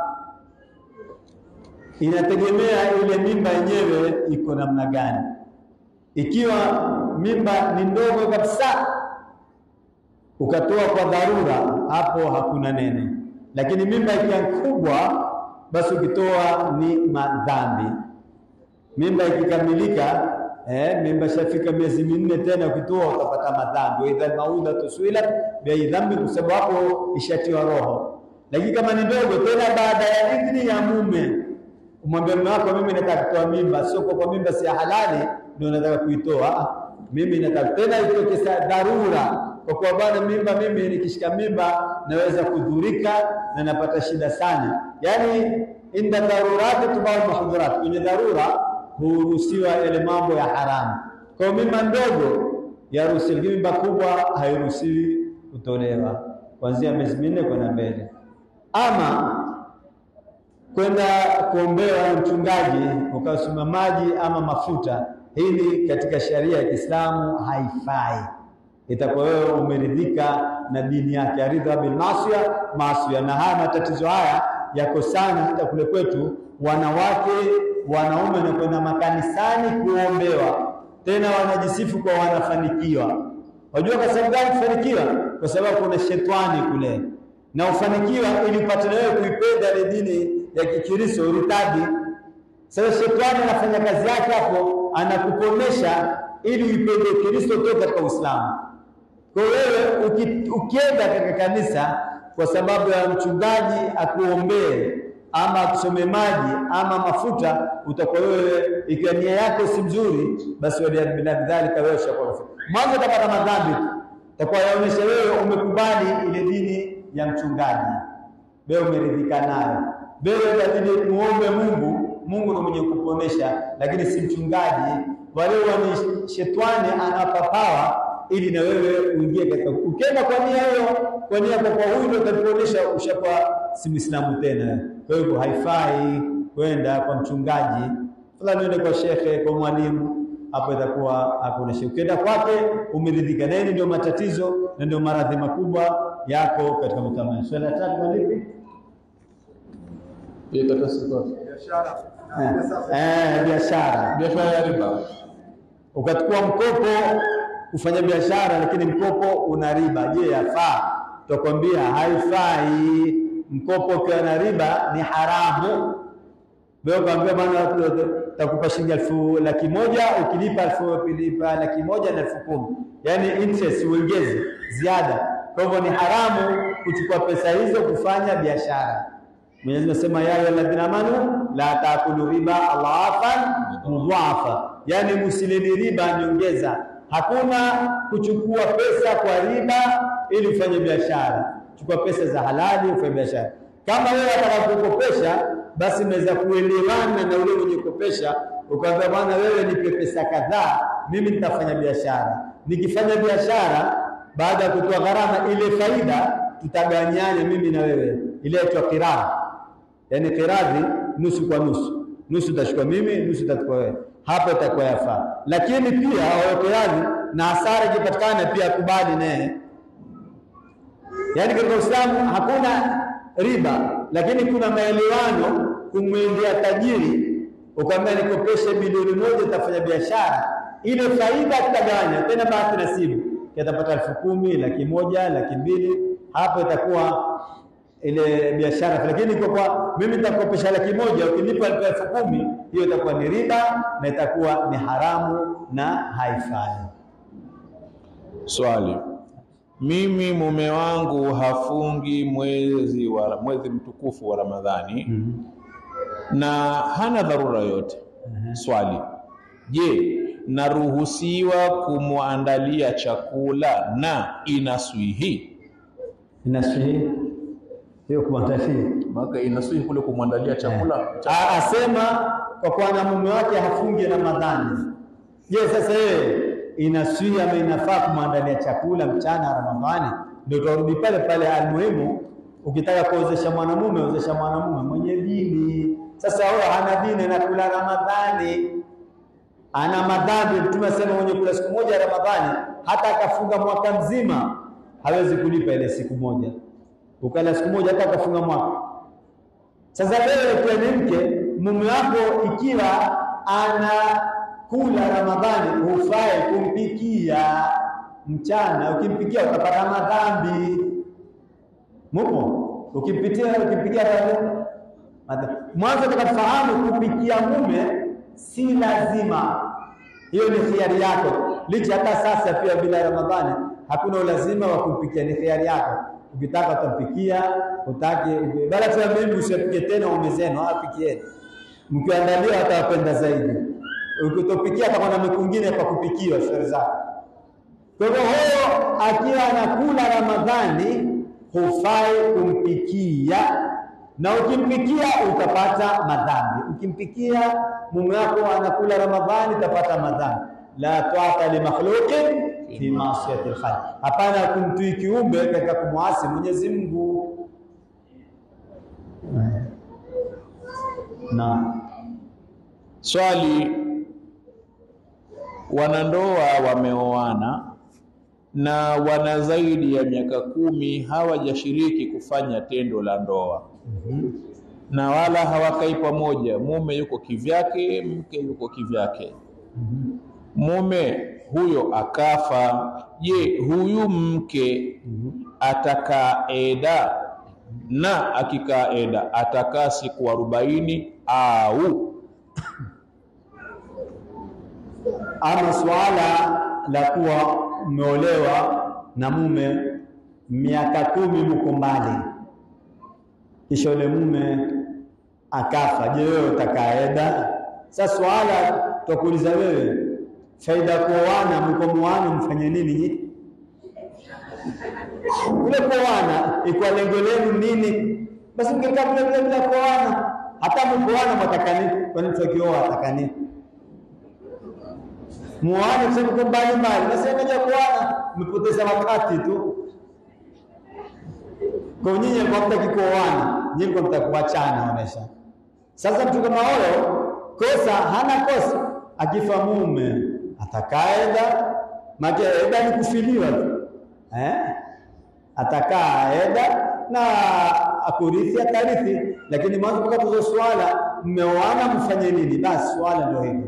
Inategemea ile mimba yenyewe iko namna gani. Ikiwa mimba ni ndogo kabisa, ukatoa kwa dharura, hapo hakuna neno. Lakini mimba ikiwa kubwa, basi ukitoa ni madhambi. Mimba ikikamilika, eh, mimba shafika miezi minne tena ukitoa utapata madhambi. wa idha maudatu suilat bi dhambi, kwa sababu hapo ishatiwa roho. Lakini kama ni ndogo tena, baada ya idhini ya mume, umwambia mume wako, mimi nataka kutoa mimba, sio kwa kwa mimba si ya halali ndio nataka kuitoa. Ah, Mimi nataka tena itoke sa dharura, kwa kuwa bwana, mimba mimi nikishika mimba naweza kudhurika na napata shida sana. Yani inda dharurati tubau mahdhurat, kwenye dharura huruhusiwa yale mambo ya haramu. Kwa hiyo mimba ndogo yaruhusiwa, lakini mimba kubwa hairuhusiwi kutolewa kuanzia miezi minne kwenda mbele. Ama kwenda kuombewa na mchungaji ukasoma maji ama mafuta, hili katika sheria ya Kiislamu haifai. Itakuwa wewe umeridhika na dini yake, aridha bil masia masia. Na haya matatizo haya yako sana hata kule kwetu, wanawake wanaume wanakwenda makanisani kuombewa, tena wanajisifu kwa wanafanikiwa. Wajua kwa sababu gani kufanikiwa? Kwa sababu kuna shetani kule, na ufanikiwa ili upate na wewe kuipenda ile dini ya Kikristo uritadi. Sasa shetani anafanya kazi yake hapo, anakuponesha ili uipende Kristo toka katika Uislamu. Kwa wewe uki, ukienda katika kanisa kwa sababu ya mchungaji akuombee ama akusome maji ama mafuta, utakuwa wewe, ikiwa nia yako si mzuri, basi waliyadhalika wewe ushakuwa mwanzo utapata madhambi tu, utakuwa yaonyesha wewe umekubali ile dini ya mchungaji, wewe umeridhika nayo, wewe inabidi muombe Mungu. Mungu ndiye mwenye kuponesha, lakini si mchungaji. Wale ni shetani anapa power ili na wewe uingie katika. Ukienda kwa nia hiyo, kwa nia kwa kwa huyu ndio utakuonesha ushakuwa si Muislamu tena. Kwa hivyo haifai kwenda kwa mchungaji fulani, uende kwa shekhe, kwa mwalimu, hapo itakuwa hakuna shida. Ukienda kwake umeridhika, na hili ndio matatizo na ndio maradhi makubwa yako katika mtamani. Swala la tatu ni lipi? Hiyo karatasi iko wapi? Eh, biashara. Biashara ya riba. Ukachukua mkopo kufanya biashara, lakini mkopo una riba. Je, yafaa? Tutakwambia haifai. Mkopo ukiwa na riba ni haramu. Wewe ukaambia bwana, takupa shilingi elfu laki moja ukilipa elfu ukilipa laki moja na elfu kumi yaani interest uongeze ziada. Kwa hivyo ni haramu kuchukua pesa hizo kufanya biashara. Mwenyezi Mungu anasema ya ayyuhalladhina amanu la taakulu riba adhafan mudhafa, yaani musilini riba nyongeza. Hakuna kuchukua pesa kwa riba ili ufanye biashara. Chukua pesa za halali ufanye biashara. Kama wewe unataka kukopesha, basi unaweza kuelewana na ule mwenye kukopesha, ukamwambia bwana, wewe nipe pesa kadhaa, mimi nitafanya biashara. Nikifanya biashara, baada ya kutoa gharama, ile faida tutaganyane mimi na wewe, ile inaitwa qiradhi yaani qiradhi nusu kwa nusu, nusu utachukua mimi, nusu utachukua wewe. Hapo itakuwa yafaa, lakini pia awe qiradhi na hasara ikipatikana pia akubali naye. Yaani katika Uislamu hakuna riba, lakini kuna maelewano. Kumwendea tajiri ukamwambia nikopeshe bilioni moja, utafanya biashara, ile faida tutagawanya tena, bahati nasibu yatapata elfu kumi, laki moja, laki mbili, hapo itakuwa ile biashara. Lakini kwa kwa mimi nitakopesha laki moja, ukinipa elfu kumi, hiyo itakuwa ni riba na itakuwa ni haramu na haifai. Swali, mimi mume wangu hafungi mwezi wa mwezi mtukufu wa Ramadhani na hana dharura yote. Swali, je, naruhusiwa kumwandalia chakula na inaswihi? Inaswihi hiyo kumwantafia Maana inaswihi kule kumwandalia chakula A- asema kwa kuwa na mume wake hafungi Ramadhani. Je, sasa yeye inaswihi ama inafaa kumwandalia chakula mchana Ramadhani? Ndio turudi pale pale, almuhimu ukitaka kuozesha mwanamume ozesha mwanamume mwenye dini. Sasa huyo hana dini na kula Ramadhani, ana madhambi. Mtume asema mwenye kula siku moja Ramadhani, hata akafunga mwaka mzima hawezi kulipa ile siku moja. Ukala siku moja hata akafunga mwaka sasa wewe ukiwa ni mke, mume wako ikiwa anakula Ramadhani, hufai kumpikia mchana. Ukimpikia utapata madhambi. Mupo ukimpitia ukimpikia madhambi. Mwanzo tukafahamu kupikia mume si lazima, hiyo ni khiari yako. Licha hata sasa pia bila Ramadhani hakuna ulazima wa kumpikia, ni khiari yako. Ukitaka utampikia, utaki bala tu mimi usipike tena ume zenu, apikieni mkiandalia atawapenda zaidi. Ukitopikia atakuwa na mwingine kwa kupikiwa shauri zake. Kwa hivyo huyo akiwa anakula Ramadhani hufai kumpikia, na ukimpikia utapata madhambi. Ukimpikia mume wako anakula Ramadhani utapata madhambi. La taata li makhluqin fi maasiyati al-khaliq, hapana kumtii kiumbe katika kumwasi Mwenyezi Mungu. Na Swali, wanandoa wameoana na wana zaidi ya miaka kumi hawajashiriki kufanya tendo la ndoa na wala hawakai pamoja, mume yuko kivyake, mke yuko kivyake. Mume huyo akafa, je, huyu mke atakaa eda? Na akikaa eda atakaa siku arobaini au ama swala la kuwa mmeolewa na mume miaka kumi mko mbali, kisha yule mume akafa, je, wewe utakaeda? Sasa swala tutakuuliza wewe, faida kuoana, mko muoana mfanye nini nyinyi? Kule kuoana ikuwa lengo lenu nini? Basi mkikaa vile vile bila kuoana, hata mkuoana mwataka nini? Kwani mtu akioa ataka nini? muane kusema kwa mbali mbali, basi moja kuana, mmepoteza wakati tu. Kwa nyinyi kwa mtaki kuoana, nyinyi kwa mtaki kuachana onesha. Sasa mtu kama huyo kosa hana kosa, akifa mume atakaeda, maana eda ni kufiliwa tu eh, atakaa eda na akurithi atarithi, lakini mwanzo mpaka tuzo swala, mmeoana mfanye nini? Basi swala ndio hilo.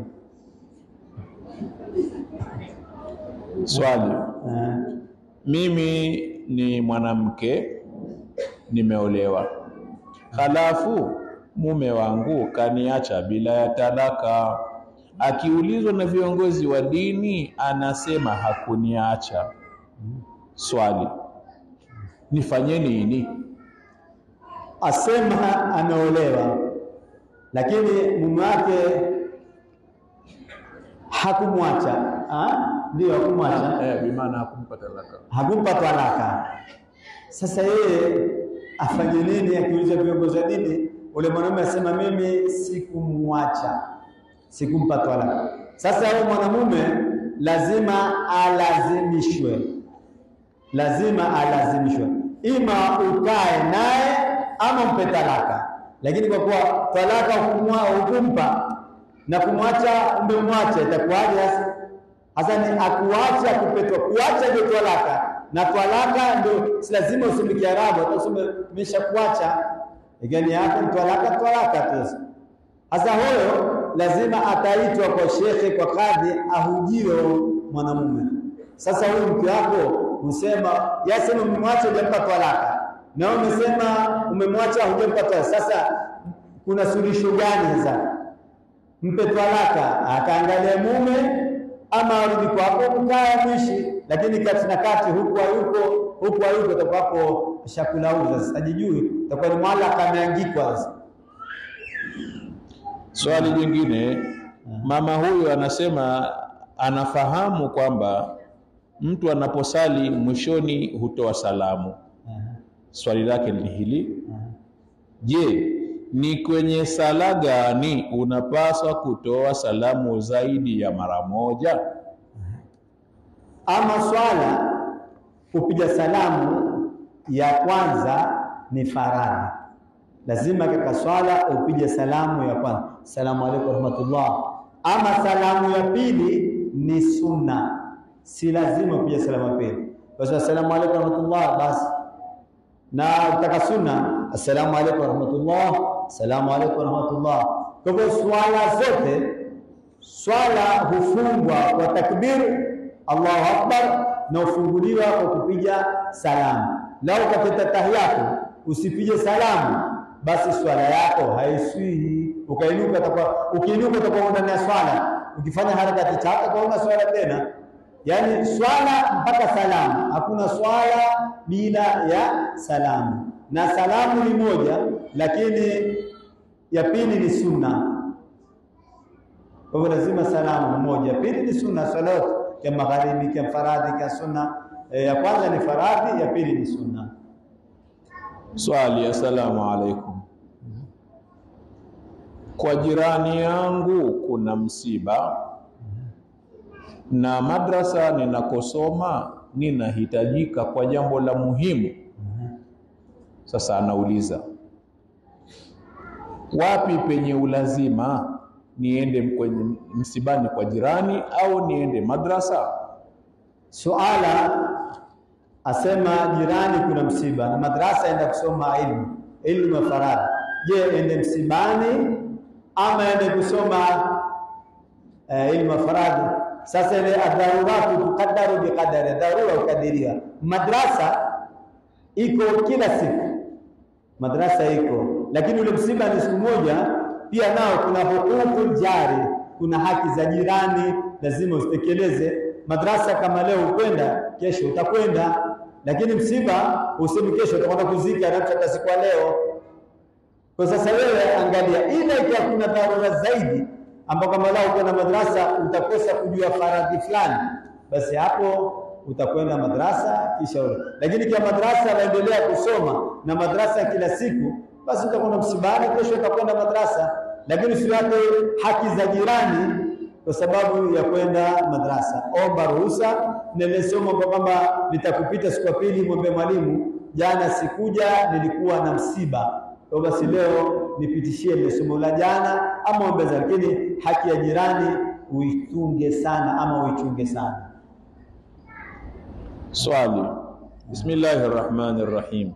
swali Eh. mimi ni mwanamke nimeolewa, halafu mume wangu kaniacha bila ya talaka. Akiulizwa na viongozi wa dini anasema hakuniacha. Swali, nifanye nini? asema ameolewa lakini mume wake hakumwacha Ah, ndio hakumwacha Eh, bimaana hakumpa talaka. hakumpa talaka sasa yeye afanye nini akiuliza viongozi wa dini ule mwanamume asema mimi sikumwacha sikumpa talaka sasa huyo mwanamume lazima alazimishwe lazima alazimishwe, ima ukae naye ama mpe talaka. Lakini kwa kuwa talaka hukumwa- hukumpa na kumwacha umemwacha, itakuwaje sasa? Hasa ni akuacha kupetwa, kuacha ndio talaka, na talaka ndio si lazima useme Kiarabu, hata useme nimeshakuacha, igani yako ni talaka, talaka tu. Sasa huyo lazima ataitwa kwa shekhe, kwa kadhi, ahujiwe mwanamume. Sasa huyu mke wako usema yasema umemwacha hujampa talaka, na wewe umesema umemwacha hujampa talaka. Sasa kuna suluhisho gani sasa? Mpe talaka, akaangalia mume ama arudi kwako, mkaa mwishi, lakini kati na kati huku hayuko huku hayuko, itakuwa hapo shakulauza. Sasa jijui itakuwa ni mwalaka ameangikwa sasa. Swali jingine, mama huyu anasema anafahamu kwamba mtu anaposali mwishoni hutoa salamu. Swali lake ni hili: Je, ni kwenye sala gani unapaswa kutoa salamu zaidi ya mara moja? Ama swala kupiga salamu ya kwanza ni faradhi, lazima katika swala upige salamu ya kwanza, salamu alaykum warahmatullah. Ama salamu ya pili ni sunna, si lazima upige salamu ya pili. Basi assalamu alaykum warahmatullah, basi na utaka sunna, assalamu alaykum warahmatullah, assalamu alaykum warahmatullah. Kwa hivyo swala zote swala hufungwa kwa takbir Allahu akbar na ufunguliwa kwa kupiga salamu. Lau katika tahiyatu usipige salamu, basi swala yako haiswihi. Ukainuka utakuwa ukiinuka utakuwa ndani ya swala, ukifanya harakati chaka kwa una swala tena. Yaani swala mpaka salamu, hakuna swala bila ya salamu, na salamu ni moja, lakini ya pili ni sunna. Kwa hivyo lazima salamu moja, pili ni sunna. Swala yote ya magharibi, ya faradhi, ya sunna, e, ya kwanza ni faradhi, ya pili ni sunna. Swali, assalamu alaikum. Kwa jirani yangu kuna msiba na madrasa ninakosoma ninahitajika kwa jambo la muhimu. Sasa anauliza wapi penye ulazima niende kwenye msibani kwa jirani au niende madrasa? Suala asema jirani kuna msiba na madrasa enda kusoma ilmu ilmu ya faradhi. Je, ende msibani ama ende kusoma uh, ilmu ya faradhi? Sasa ile adharuratu tuqaddaru biqadari, dharura ukadiria. Madrasa iko kila siku, madrasa iko, lakini ule msiba ni siku moja. Pia nao kuna hukukul jari, kuna haki za jirani lazima usitekeleze. Madrasa kama leo ukwenda, kesho utakwenda, lakini msiba usemi kesho utakwenda kuzika na hata siku ya leo. Kwa sasa wewe angalia, ila ikiwa kuna dharura zaidi ambao kama lao uko na madrasa utakosa kujua faradhi fulani, basi hapo utakwenda madrasa kisha ule. Lakini kwa madrasa waendelea kusoma na madrasa kila siku, basi utakwenda msibani, kesho utakwenda madrasa, lakini usiwate haki za jirani kwa sababu ya kwenda madrasa. Omba ruhusa. Nilisoma kwamba nitakupita siku ya pili, mwambie mwalimu, jana sikuja, nilikuwa na msiba kwa basi leo nipitishie ile somo la jana ama ongeza, lakini haki ya jirani uitunge sana ama uichunge sana. Swali. Bismillahir Rahmanir Rahim.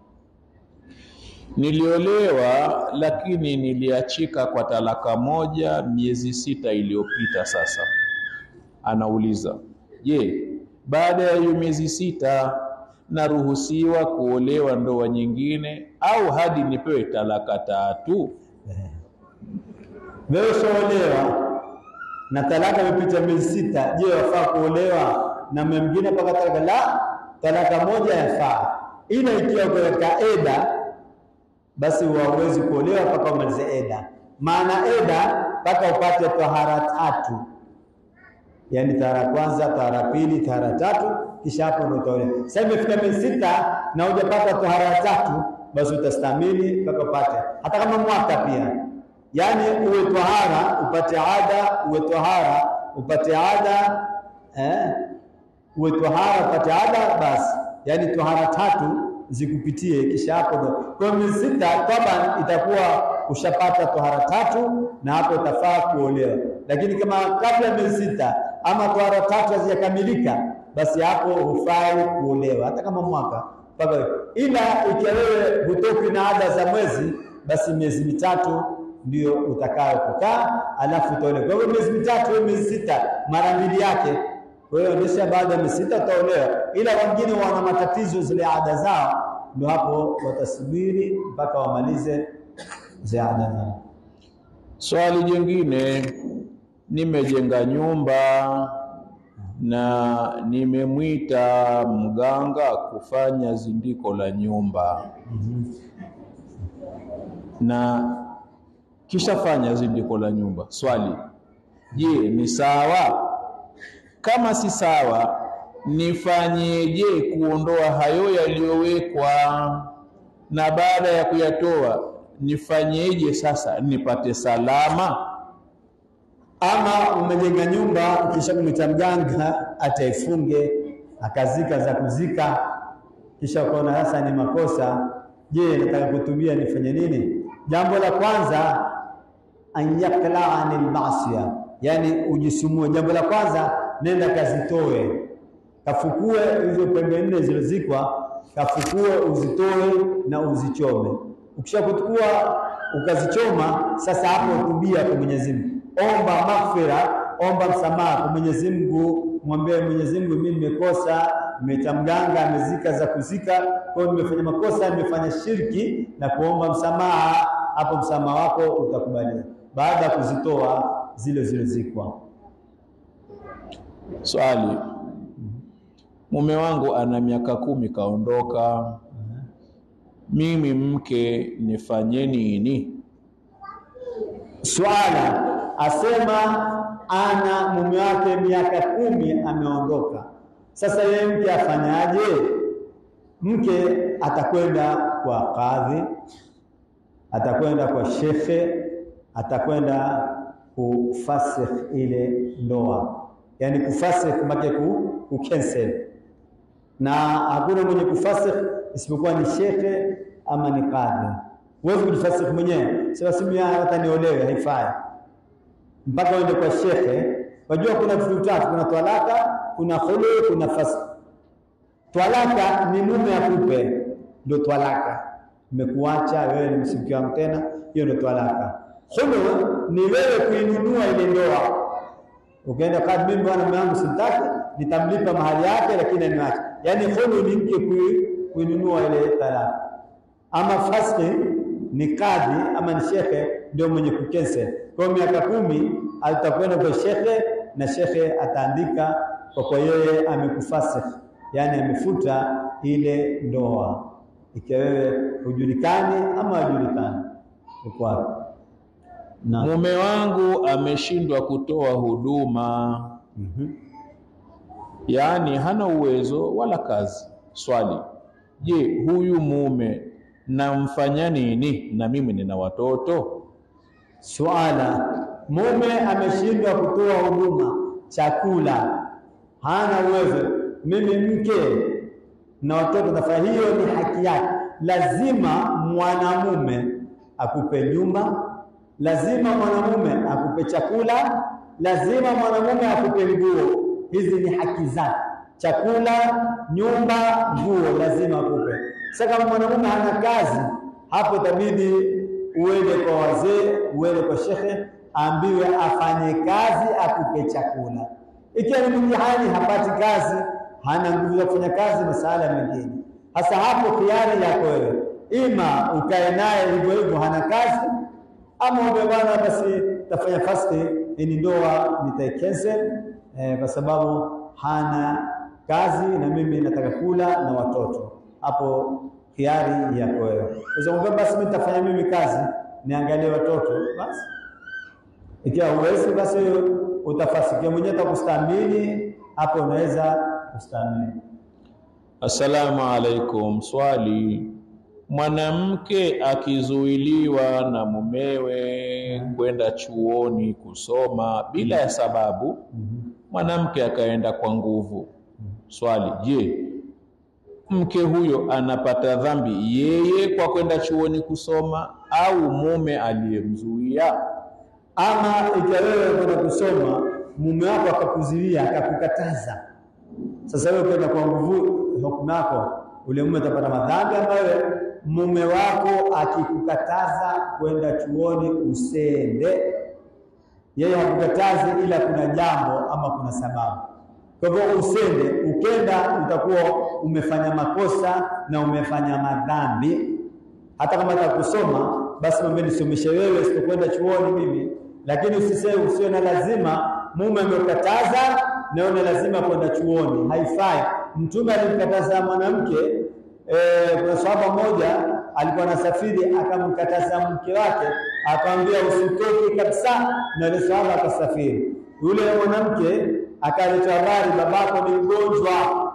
Niliolewa lakini niliachika kwa talaka moja miezi sita iliyopita sasa. Anauliza, je, baada ya hiyo miezi sita naruhusiwa kuolewa ndoa nyingine au hadi nipewe talaka tatu? Wewe ushaolewa na talaka imepita miezi sita, je, wafaa kuolewa na mume mwingine mpaka talaka? La, talaka moja yafaa, ila ikiwa uko katika eda, basi hauwezi kuolewa mpaka umalize eda. Maana eda mpaka upate tahara tatu, yaani tahara kwanza, tahara pili, tahara tatu, kisha hapo ndio utaolewa. Sasa imefika miezi sita na hujapata tahara tatu, basi utastamili mpaka upate, hata kama mwaka pia yaani uwe tahara upate ada, uwe tahara upate ada eh? uwe tahara upate ada, basi yaani tahara tatu zikupitie, kisha hapo ndo kwa miezi sita taban itakuwa ushapata tahara tatu, na hapo utafaa kuolewa. Lakini kama kabla ya miezi sita ama tahara tatu hazijakamilika, basi hapo hufai kuolewa, hata kama mwaka mpaka. Ila ikiwa wewe hutoki na ada za mwezi, basi miezi mitatu ndio utakayo kukaa alafu utaolewa. Kwa hivyo miezi mitatu au miezi sita mara mbili yake. Kwa hiyo ndisha baada ya miezi sita utaolewa, ila wengine wana matatizo zile ada zao, ndio hapo watasubiri mpaka wamalize zile ada zao. Swali jingine, nimejenga nyumba na nimemwita mganga kufanya zindiko la nyumba na kisha fanya zindiko la nyumba. Swali, je, ni sawa? Kama si sawa, nifanyeje kuondoa hayo yaliyowekwa? Na baada ya kuyatoa nifanyeje sasa nipate salama? Ama umejenga nyumba kisha kumwita mganga ataifunge akazika za kuzika, kisha ukaona sasa ni makosa. Je, nataka kutubia nifanye nini? Jambo la kwanza an yakla anil maasiya, yani ujisumue. Jambo la kwanza nenda kazitoe, kafukue hizo pembe nne zilizozikwa, kafukue uzitoe na uzichome. Ukishakutukua ukazichoma, sasa hapo tubia kwa Mwenyezi Mungu, omba maghfira, omba msamaha kwa Mwenyezi Mungu, mwambie Mwenyezi Mungu, mimi nimekosa, nimeita mganga amezika za kuzika, kwa hiyo nimefanya makosa, nimefanya shirki na kuomba msamaha. Hapo msamaha wako utakubaliwa baada ya kuzitoa zile zilizozikwa. Swali, mume wangu ana miaka kumi kaondoka, mimi mke nifanye nini? Swala asema ana mume wake miaka kumi ameondoka. Sasa yeye mke afanyaje? Mke atakwenda kwa kadhi, atakwenda kwa shekhe, atakwenda kufasikh ile ndoa, yaani kufasikh make ku, ku cancel na hakuna mwenye kufasikh isipokuwa ni shekhe ama ni kadhi. Huwezi kujifasikh mwenyewe, sema simu ya hata niolewe, haifai mpaka uende kwa shekhe. Wajua kuna vitu tatu, kuna twalaka, kuna khulu, kuna fasq. Twalaka ni mume akupe, ndio twalaka, nimekuacha wewe, ni msimke wangu tena, hiyo ndio twalaka. Khulu ni wewe kuinunua ile ndoa, ukaenda kwa mimi, bwana mume wangu simtaki, nitamlipa mahali yake, lakini aniache. Yaani khulu ni mke kui- kuinunua ile talaka. Ama fasqi ni kadhi ama ni shekhe ndio mwenye kucancel. Kwa hiyo miaka kumi atakwenda kwa shekhe na shekhe ataandika kwa kwa yeye amekufasikh, yaani amefuta ile ndoa, ikiwa wewe hujulikani ama hujulikani uko wapi. Na Mume wangu ameshindwa kutoa huduma, Mhm. yaani hana uwezo wala kazi. Swali, je, huyu mume namfanya nini? Na mimi nina watoto. Swala, mume ameshindwa kutoa huduma chakula, hana uwezo. Mimi mke na watoto, nafanya hiyo ni haki yake. Lazima mwanamume akupe nyumba, lazima mwanamume akupe chakula, lazima mwanamume akupe nguo. Hizi ni haki zake: chakula, nyumba, nguo, lazima akupe. Sasa kama mwanamume hana kazi, hapo itabidi uende kwa wazee, uende kwa shekhe, ambiwe afanye kazi, akupe chakula. Ikiwa ni mtihani, hapati kazi, hana nguvu za kufanya kazi, masala mengine. Sasa hapo khiari yako wewe, ima ukae naye hivyo hivyo, hana kazi, ama ume bwana, basi tafanya fasti, ini ndoa nitaicancel eh, kwa sababu hana kazi na mimi nataka kula na watoto. Hapo khiari yako wewe. Unaweza kumwambia basi mimi nitafanya mimi kazi, niangalie watoto basi. Ikiwa huwezi basi utafasikia mwenyewe utakustahimili, hapo unaweza kustahimili. Assalamu alaikum. Swali, mwanamke akizuiliwa na mumewe kwenda chuoni kusoma bila ya sababu, mwanamke akaenda kwa nguvu. Swali, je, mke huyo anapata dhambi yeye kwa kwenda chuoni kusoma au mume aliyemzuia? Ama ikiwa wewe kwenda kusoma, mume wako akakuziwia akakukataza, sasa wewe kwenda kwa nguvu, hukumu yako ule mume atapata madhambi ambayo mume wako akikukataza kwenda chuoni usende. Yeye hakukatazi, ila kuna jambo ama kuna sababu. Kwa hivyo usende, ukenda utakuwa umefanya makosa na umefanya madhambi. Hata kama atakusoma basi mwambie nisomeshe wewe, sitokwenda chuoni mimi, lakini usiseme usiwe na lazima. Mume amekataza na una lazima kwenda chuoni, haifai. Mtume alimkataza mwanamke eh, kuna sahaba mmoja alikuwa anasafiri akamkataza mke wake, akamwambia usitoke kabisa, na yule sahaba akasafiri. Yule mwanamke akaleta habari, babako ni mgonjwa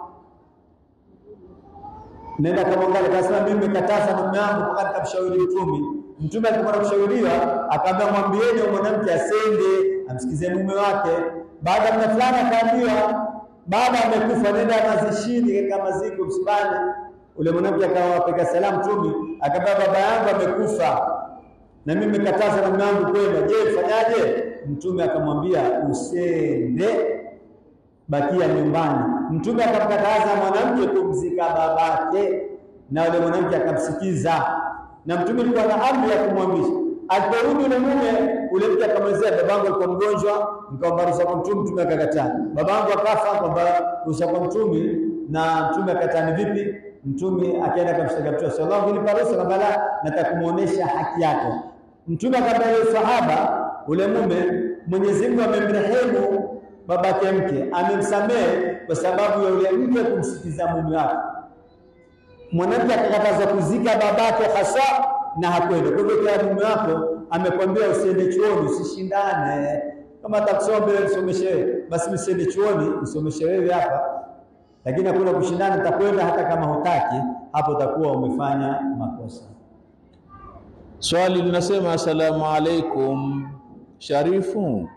nenda kamwangalia, akasema mimi nimekataza mume wangu mpaka nikamshauri Mtume. Mtume alipokuwa kushauriwa, akaambia mwambieni mwanamke asende amsikize mume wake. Baada ya muda fulani akaambiwa baba amekufa, nenda mazishini katika maziko msibani. Ule mwanamke akawapeka salamu Mtume, akamwambia baba yangu amekufa na mimi nimekataza mume wangu kwenda, je, fanyaje? Mtume akamwambia usende bakia nyumbani. Mtume akamkataza mwanamke kumzika babake, na yule mwanamke akamsikiza, na mtume alikuwa na amri ya kumhamisha. Aliporudi yule mume, ule mke akamwelezea, babangu alikuwa mgonjwa, nikaomba ruhusa kwa mtume, mtume akakataa. Babangu akafa, kwamba ruhusa kwa mtume, na mtume akakataa. Ni vipi? Mtume akaenda akamshtaka Mtume sallallahu alaihi wasallam, ruhusa kwamba la, nataka kumuonesha haki yako. Mtume akamwambia yule sahaba, ule mume, Mwenyezi Mungu amemrehemu babake mke amemsamehe kwa sababu ya yule mke kumsitiza mume wake. Mwanamke akakatazwa kuzika babake hasa na hakwenda. Kwa hivyo kila mume wako amekwambia usiende chuoni, usishindane. Kama atakusoma mbele nisomeshe wewe, basi msiende chuoni, usomeshe wewe hapa. Lakini hakuna kushindana, utakwenda hata kama hutaki, hapo utakuwa umefanya makosa. Swali linasema asalamu alaikum, Sharifu,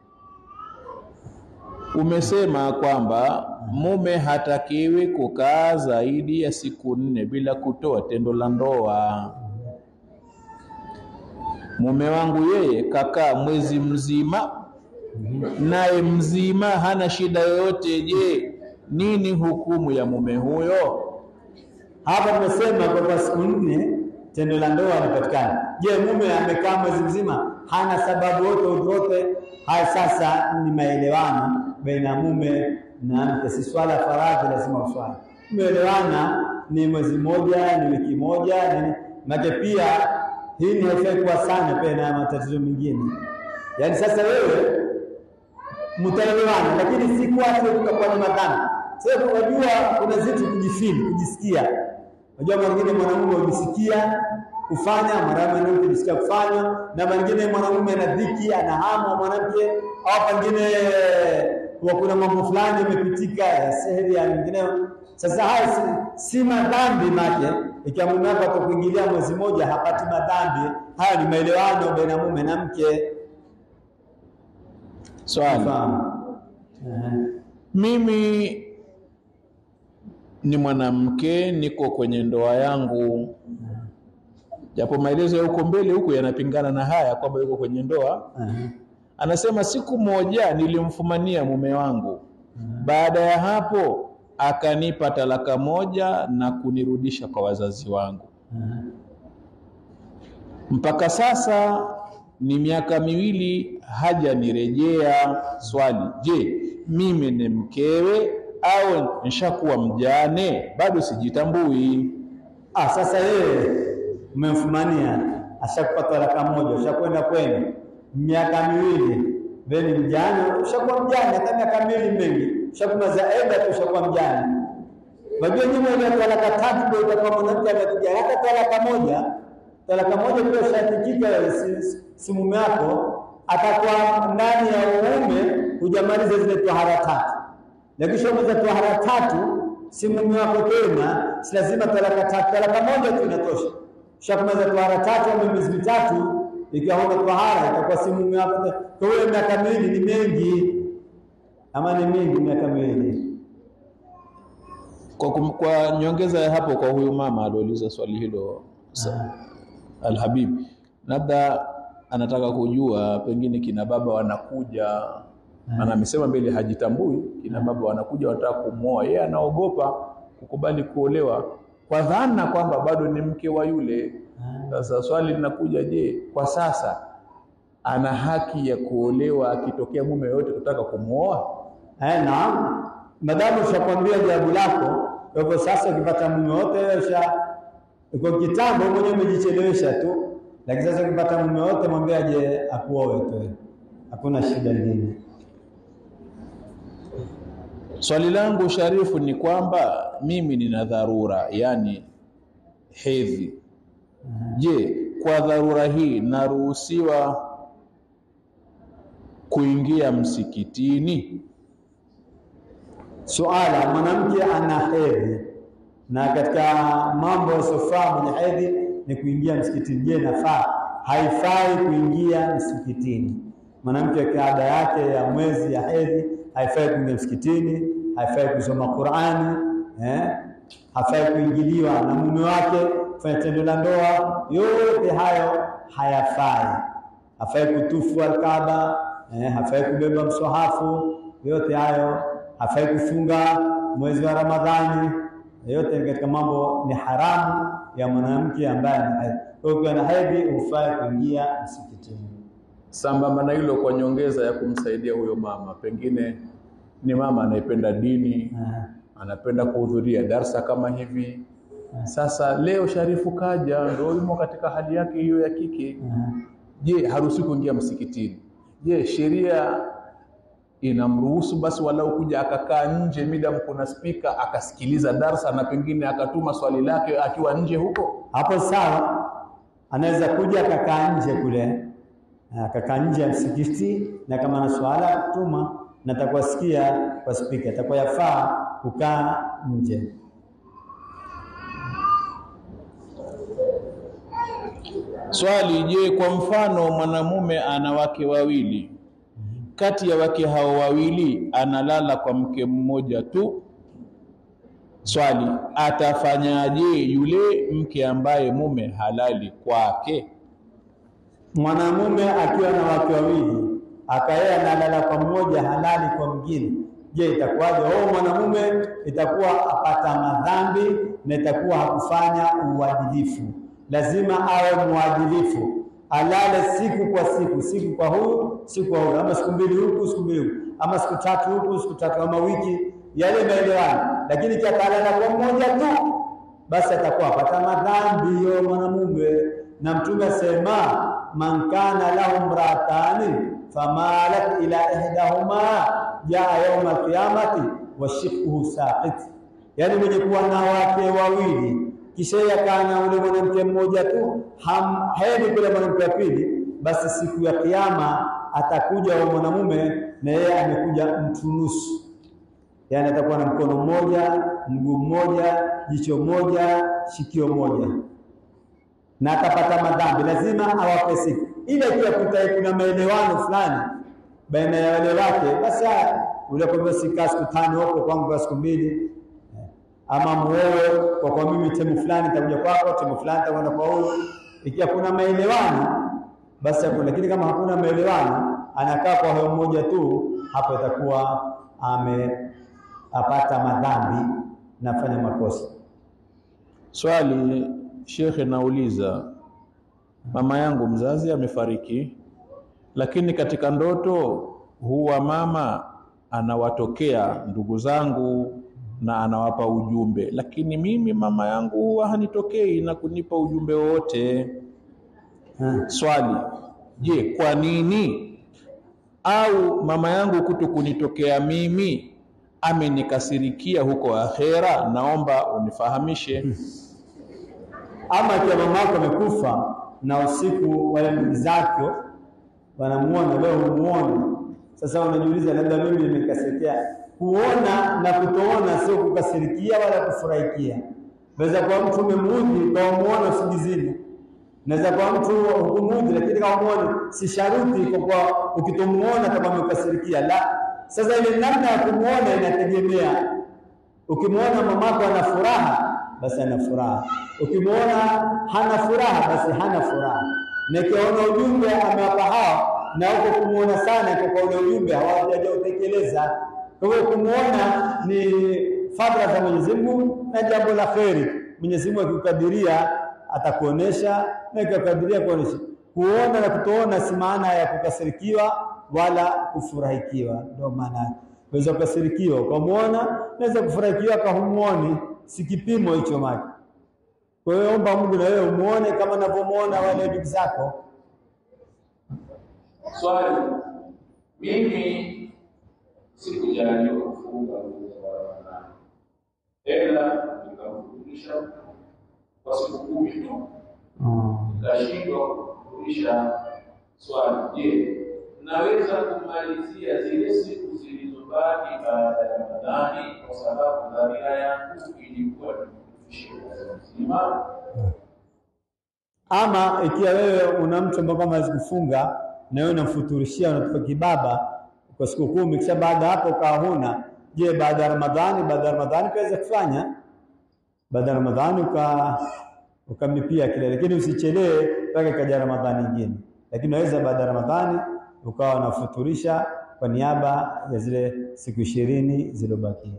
umesema kwamba mume hatakiwi kukaa zaidi ya siku nne bila kutoa tendo la ndoa. Mume wangu yeye kakaa mwezi mzima, naye mzima hana shida yoyote. Je, nini hukumu ya mume huyo? Hapa tumesema kwamba siku nne tendo la ndoa lipatikana. Je, mume amekaa mwezi mzima hana sababu yote udrote? Haya, sasa ni maelewano baina ya mume na mke, si swala faradhi, lazima uswali. Umeelewana ni mwezi mmoja, ni wiki moja, ni make pia hii ni haifai kuwa sana pia na matatizo mengine. Yaani sasa wewe mtaelewana, lakini si kuache kukakuwa ni madhambi. Sasa unajua kuna zitu kujifili, kujisikia Unajua mara nyingine mwanamume hujisikia kufanya, mara mwanamke hujisikia kufanya, na mara nyingine mwanamume ana dhiki, ana hamu wa mwanamke, au pengine kwa kuna mambo fulani yamepitika ya seheri ya mengineyo. Sasa haya si, si madhambi make, ikiwa mume wako atakuingilia mwezi moja hapati madhambi. Haya ni maelewano baina ya mume na mke. Swali, Fahamu? Ehe. mimi ni mwanamke, niko kwenye ndoa yangu, japo maelezo ya huko mbele huko yanapingana na haya kwamba yuko kwenye ndoa. Ehe. Anasema siku moja nilimfumania mume wangu, baada ya hapo akanipa talaka moja na kunirudisha kwa wazazi wangu. Mpaka sasa ni miaka miwili hajanirejea. Swali, je, mimi ni mkewe au nishakuwa mjane? Bado sijitambui. Ah, sasa yeye umemfumania, ashakupa talaka moja, ushakwenda kwenu miaka miwili, veni mjane, ushakuwa mjane hata miaka miwili mengi, ushakumaza eda tu, ushakuwa mjane. Unajua nyuma ile talaka tatu ndio itakuwa mwanamke amekuja, hata talaka moja, talaka moja pia ushatikika, si, si, si mume wako atakuwa ndani ya uume, hujamaliza zile tohara tatu, lakini ushamaliza tohara tatu si mume wako tena, si lazima talaka tatu. Talaka moja tu inatosha. Ushakumaliza tohara tatu au miezi mitatu, ikiwa huna tohara itakuwa si mume wako tena. Kwa hiyo miaka miwili ni mengi, ama ni mingi miaka miwili? Kwa, kum- kwa nyongeza ya hapo kwa huyu mama aliouliza swali hilo sa- Alhabib, labda anataka kujua pengine kina baba wanakuja, maana amesema mbele hajitambui, kina baba wanakuja wanataka kumwoa, yeye anaogopa kukubali kuolewa kwa dhana kwamba bado ni mke wa yule. Sasa swali linakuja, je, kwa sasa ana haki ya kuolewa akitokea mume yoyote kutaka kumwoa? Eh, naam. Madamu ushakwambia jawabu lako, kwa hivyo sasa ukipata mume wote wewe usha uko kitambo mwenyewe umejichelewesha tu, lakini sasa ukipata mume wote mwambie aje akuoe tu, hakuna shida nyingine. Swali langu Sharifu ni kwamba mimi nina dharura, yani hedhi. Je, kwa dharura hii naruhusiwa kuingia msikitini? Suala, mwanamke ana hedhi na katika mambo yasiyofaa mwenye hedhi ni kuingia msikitini. Je, nafaa? Haifai kuingia msikitini. Mwanamke akiwa ada yake ya mwezi ya hedhi haifai kuingia msikitini, haifai kusoma Qur'ani, eh? hafai kuingiliwa na mume wake, kufanya tendo la ndoa. Yote hayo hayafai. Hafai kutufu Alkaaba, eh? hafai kubeba mswahafu. Yote hayo hafai kufunga mwezi wa Ramadhani. Yote ni katika mambo ni haramu ya mwanamke ambaye ana hedhi. Kwa hiyo ukiwa na hedhi hufai kuingia msikitini. Sambamba na hilo, kwa nyongeza ya kumsaidia huyo mama, pengine ni mama anayependa dini, Eh, anapenda kuhudhuria darsa kama hivi. Sasa leo Sharifu kaja, ndio yumo katika hali yake hiyo ya kike. eh. Je, haruhusi kuingia msikitini? Je, sheria inamruhusu basi walau kuja akakaa nje midam kuna spika akasikiliza darsa na pengine akatuma swali lake akiwa nje huko hapo sawa, anaweza kuja akakaa nje kule, akakaa nje ya msikiti, na kama na swala ya kutuma na atakuwa sikia kwa spika, atakuwa yafaa kukaa nje. swali je kwa mfano mwanamume ana wake wawili kati ya wake hao wawili analala kwa mke mmoja tu swali atafanyaje yule mke ambaye mume halali kwake Mwanamume akiwa na wake wawili akaye analala kwa mmoja halali kwa mwingine, je, itakuwaje? Oh, mwanamume itakuwa apata madhambi na itakuwa hakufanya uadilifu. Lazima awe mwadilifu, alale siku kwa siku, siku kwa huyu, siku kwa huyu, ama siku mbili huku, siku mbili huku, ama siku tatu huku, siku tatu, ama wiki, yale maelewano. Lakini kiakalala kwa mmoja tu, basi atakuwa apata madhambi hiyo mwanamume. Na Mtume asema man kana lahu mratani famalat ila ihdahuma jaa yauma alqiyamati wa shiqquhu saqit, yani mwenye kuwa na wake wawili kisha yakaa na ule mwanamke mmoja tu, ham- haendi kule mwanamke wa pili, basi siku ya Kiyama atakuja wa mwanamume na yeye amekuja mtu nusu yaani atakuwa na mkono mmoja, mguu mmoja, jicho moja, shikio moja, na atapata madhambi. Lazima awape siku ile. Ikiwa kuta kuna maelewano fulani baina ya wale wake, basi haya, ule kwamba sikaa siku tano huko kwangu kwa siku mbili, ama muoe kwa kwa mimi temu fulani nitakuja kwako, temu fulani nitakwenda kwa huyu. Ikiwa kuna maelewano basi hapo, lakini kama hakuna maelewano, anakaa kwa huyo mmoja tu, hapo itakuwa ame apata madhambi nafanya makosa. swali shekhe nauliza mama yangu mzazi amefariki lakini katika ndoto huwa mama anawatokea ndugu zangu na anawapa ujumbe lakini mimi mama yangu huwa hanitokei na kunipa ujumbe wowote Ha. swali je kwa nini au mama yangu kuto kunitokea mimi amenikasirikia huko akhera naomba unifahamishe Ama ikiwa mama yako amekufa na usiku wale ndugu zake wanamuona, leo humuoni, sasa unajiuliza, labda mimi nimekasirikia. Kuona na kutoona sio kukasirikia wala kufurahikia. Naweza kuwa mtu umemuudhi kwa umuona usingizini, naweza kuwa mtu hukumuudhi, lakini kama umuone, si sharuti kwa kuwa ukitomuona kama umekasirikia. La, sasa ile namna ya kumuona inategemea Ukimwona mamako ana furaha, basi ana furaha. Ukimwona hana furaha, basi hana furaha. Na ikiona ujumbe amewapa hao, na huko kumwona sana kwa kwa ule ujumbe hawajautekeleza. Kwa hiyo kumwona ni fadhila za Mwenyezi Mungu na jambo la kheri. Mwenyezi Mungu akikadiria atakuonesha na akikadiria kuonesha. Kuona na kutoona si maana ya kukasirikiwa wala kufurahikiwa, ndio maana yake. Unaweza kukasirikiwa ukamwona, naweza kufurahikiwa kahumuoni, si kipimo hicho maki. Kwa hiyo omba Mungu na wewe umuone kama unavyomuona wale ndugu zako. Swali, mimi sikujaliwa kufunga mwezi wa Ramadhani, ila nikamfundisha kwa siku kumi tu, nikashindwa kufundisha. Swali, je, naweza kumalizia zile siku zilizobaki baada ya Ramadhani kwa sababu dhamira yangu ilikuwa ni kufundisha mwezi mzima? Ama ikiwa wewe una mtu ambaye kama hawezi kufunga na wewe unamfuturishia unatupa kibaba kwa siku kumi, kisha baada ya hapo ukawa huna, je, baada ya Ramadhani, baada ya Ramadhani kaweza kufanya baada ya Ramadhani uka ukamlipia kile, lakini usichelewe mpaka ikaja Ramadhani nyingine. Lakini unaweza baada ya Ramadhani ukawa unafuturisha kwa niaba ya zile siku ishirini zilizobakia.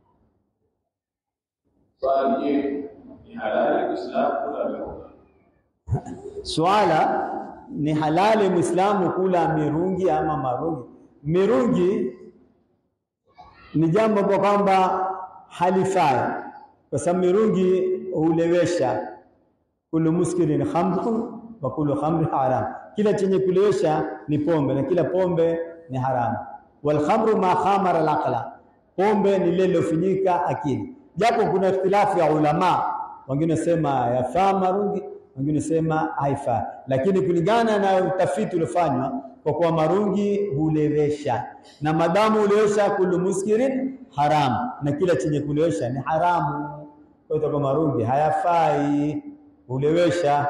Swali, je, ni halali Uislamu kula vyakula? Swala ni halali Muislamu kula mirungi ama marungi. Mirungi ni jambo kwa kwamba halifai, kwa sababu mirungi hulewesha. Kullu muskirin khamrun wa kullu khamrin haram, kila chenye kulewesha ni pombe na kila pombe ni haramu. walkhamru ma khamara alaqla, pombe ni lile lilofinyika akili. Japo kuna ikhtilafu ya ulama, wengine sema yafaa marungi, wengine sema haifaa, lakini kulingana na utafiti uliofanywa, kwa kuwa marungi hulewesha, na madamu hulewesha, kullu muskirin haram, na kila chenye kulewesha ni haramu. Kwa hiyo kwa marungi hayafai, hulewesha.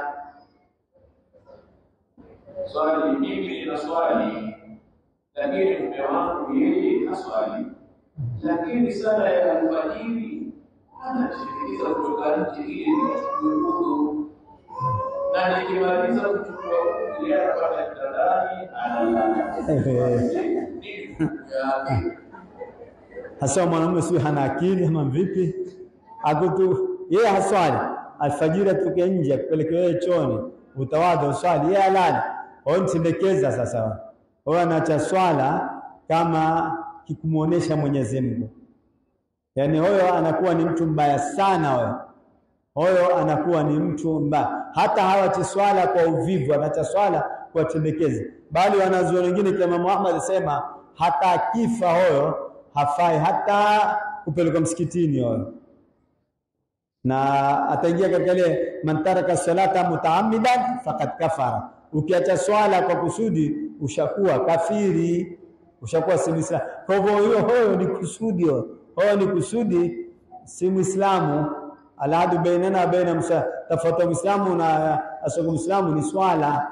Swali, mimi nina swali, lakini mume wangu yeye na swali, lakini sala ya alfajiri anashirikisha kutoka nje ili nichukue udhu, na nikimaliza kuchukua udhu yeye anapata kitandani analala. Nini ya- hasa mwanamume sio hana akili ama vipi? Akutu yeye haswali alfajiri, atoke nje akupeleke wewe chooni, utawadha uswali, yeye alale. Wao mtendekeza sasa, wao anaacha swala kama kikumuonesha Mwenyezi Mungu, yaani huyo anakuwa ni mtu mbaya sana huyo huyo anakuwa ni mtu mbaya. Hata hawachi swala kwa uvivu, anaacha swala kwa tendekezi, bali wanazuoni wengine kama Muhammad alisema hata akifa huyo hafai hata kupelekwa msikitini huyo, na ataingia katika ile man taraka salata mutaammidan faqad kafara. Ukiacha swala kwa kusudi ushakuwa kafiri, ushakuwa si Muislamu. Kwa hivyo hiyo huyo ni kusudi, huyo huyo ni kusudi, si Muislamu. Alahadu bainana wa baina musa, tofauti ya Muislamu na asoko Muislamu ni swala.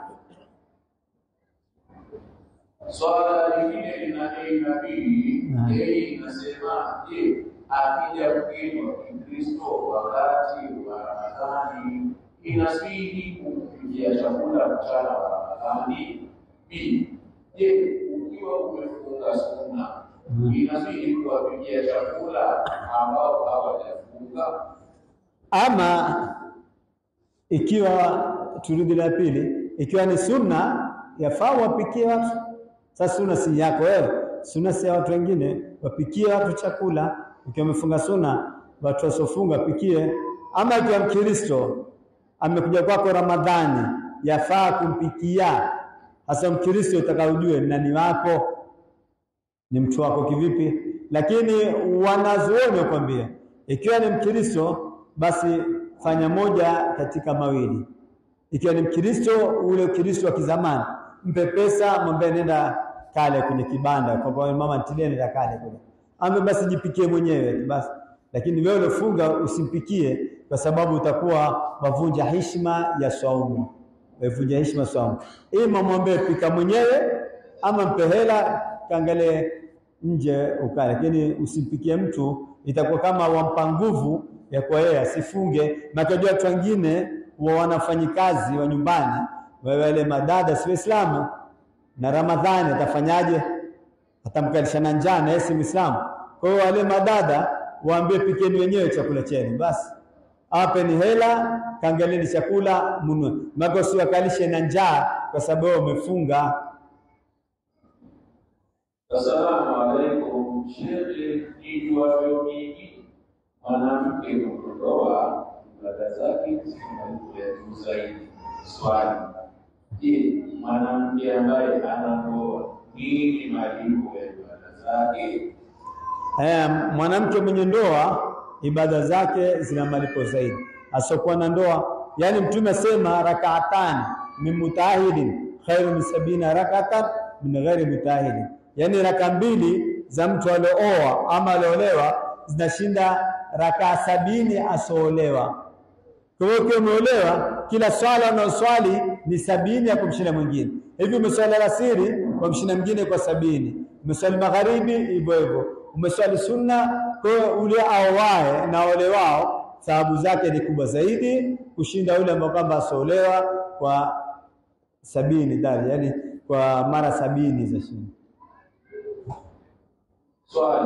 Swala lingine lina A na B. A inasema je, akija mgeni wa Kikristo wakati wa Ramadhani inasihi kumpikia chakula mchana wa Ramadhani? B, je, ukiwa umefunga sunna inasihi kuwapikia chakula ambao hawajafunga? Ama ikiwa turudi la pili, ikiwa ni sunna yafaa wapikie watu. Sasa sunna si yako wewe, sunna si ya watu wengine, wapikie watu chakula. Ikiwa umefunga sunna, watu wasiofunga pikie. Ama ikiwa Mkristo amekuja kwako Ramadhani, yafaa kumpikia. Hasa Mkristo utakaujue nani wako ni mtu wako kivipi, lakini wanazuoni wakwambia ikiwa ni Mkristo basi fanya moja katika mawili. Ikiwa ni Mkristo, ule Ukristo wa kizamani, mpe pesa, mwambie nenda kale kwenye kibanda, kwa sababu mama ntilie, nenda kale kule, ambe basi jipikie mwenyewe tu basi. Lakini wewe uliofunga usimpikie, kwa sababu utakuwa wavunja heshima ya swaumu, wavunja heshima swaumu. Ima mwambie pika mwenyewe, ama mpe hela, kaangalie nje ukale, lakini usimpikie mtu, itakuwa kama wampa nguvu ya kwa yeye asifunge. Makajua watu wengine wa wanafanyikazi wa nyumbani, wale madada si Waislamu, na Ramadhani atafanyaje? Atamkalisha na njaa na yeye si Muislamu. Kwa hiyo wale madada waambie, pikeni wenyewe chakula chenu basi, awapeni hela, kaangalieni chakula munue, mako usiwakalishe na njaa kwa sababu wewe umefunga. Assalamu alaikum. Shekhe, nijuavyo mimi, mwanamke kuondoa ibada zake zimalipo ya juu zaidi. Swali, je, mwanamke ambaye anandoa nini malipo ya ibada zake? Eh, mwanamke mwenye ndoa ibada zake zina malipo zaidi. Asiokuwa na ndoa, yani Mtume asema rakaatani min mutahidin khairu min sabina rakatan min ghairi mutahidin, yani raka mbili za mtu alooa ama aliolewa zinashinda raka sabini asoolewa. Kwa hiyo ukiwa umeolewa, kila swala unaoswali ni sabini ya kumshinda mwingine. Hivi umeswali alasiri wamshinda mwingine kwa sabini, umeswali magharibi hivyo hivyo, umeswali sunna. Kwa hiyo ule aowae na ole wao thawabu zake ni kubwa zaidi kushinda yule ambao kwamba asolewa kwa sabini dali, yani kwa mara sabini za shinda. Swali,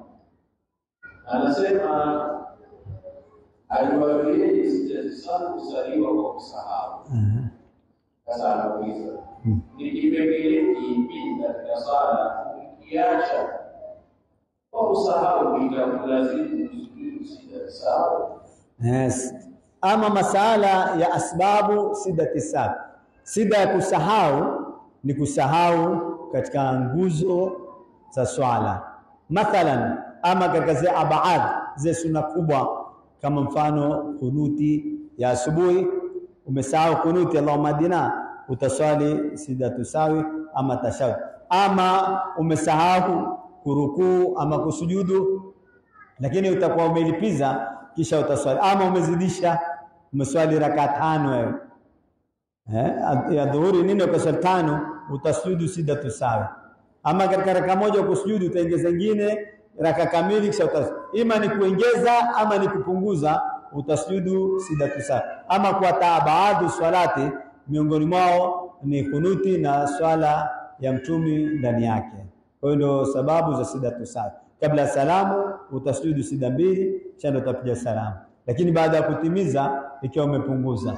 anasema aliwaambieje sijazisahau kusaliwa kwa kusahau. Sasa anauliza ni kipengele kipi katika swala ukiacha kwa kusahau itakulazimu kusujudu sijazisahau? Yes. Ama masala ya asbabu sidati sahwi, sida ya kusahau ni kusahau katika nguzo za swala. Mathalan, ama katika zile abaad zile sunna kubwa, kama mfano kunuti ya asubuhi, umesahau kunuti Allahumma adina, utaswali sidatu sawi ama tashahud, ama umesahau kurukuu ama kusujudu, lakini utakuwa umelipiza kisha utaswali, ama umezidisha, umeswali raka tano wewe eh, ya dhuhuri nini, ukaswali tano, utasujudu sidatu sawi ama katika raka moja kusujudu utaongeza nyingine raka kamili, kisha utas ima ni kuongeza ama ni kupunguza, utasujudu sidatu sawa. Ama kwa taabaadu swalati, miongoni mwao ni kunuti na swala ya mtumi ndani yake. Kwa hiyo ndio sababu za sidatu sawa. Kabla ya salamu utasujudu sida mbili, kisha ndio utapiga salamu, lakini baada ya kutimiza ikiwa umepunguza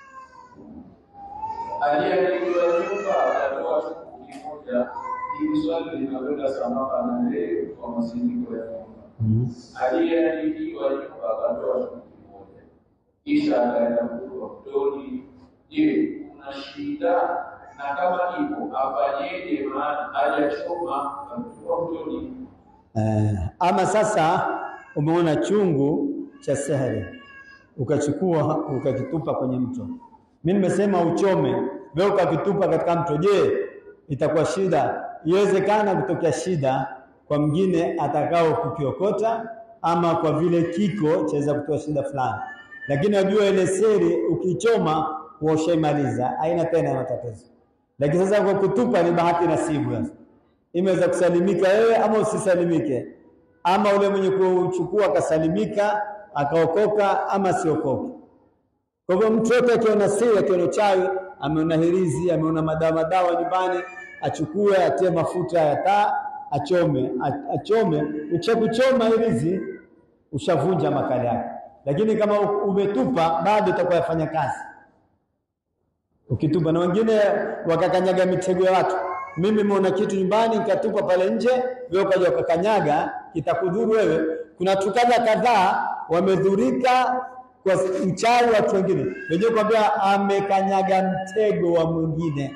Aliyeandikwa nyumba atatoa chungu kimoja. Hili swali linakwenda sambamba na leo kwa masiniko ya nyumba. Aliyeandikiwa nyumba akatoa chungu kimoja, kisha akaenda kunywa mtoni. Je, kuna shida? Na kama ipo afanyeje? Maana hajachoma ametoa mtoni. Eh, ama sasa umeona chungu cha sehri ukachukua ukakitupa kwenye mto. Mimi nimesema uchome, wewe ukakitupa katika mto, je, itakuwa shida? Iwezekana kutokea shida kwa mwingine atakao kukiokota, ama kwa vile kiko chaweza kutoa shida fulani, lakini wajua ile seri ukichoma washaimaliza, haina tena matatizo. Lakini sasa kwa kutupa ni bahati nasibu sasa imeweza kusalimika wewe ama usisalimike, ama ule mwenye kuchukua akasalimika akaokoka ama siokoke. Kwa hivyo mtu yote akiona siri, akiona uchawi, ameona hirizi, ameona madawa madawa nyumbani, achukue atie mafuta ya taa, achome, a- achome. Ukishakuchoma hirizi, ushavunja makali yake, lakini kama umetupa bado itakuwa yafanya kazi ukitupa na wengine wakakanyaga mitego ya watu. Mimi nimeona kitu nyumbani nikatupa pale nje, wewe ukaja ukakanyaga, kitakudhuru wewe. Kuna tukadha kadhaa wamedhurika kwa uchawi watu wengine, wenyewe kwambia amekanyaga mtego wa mwingine.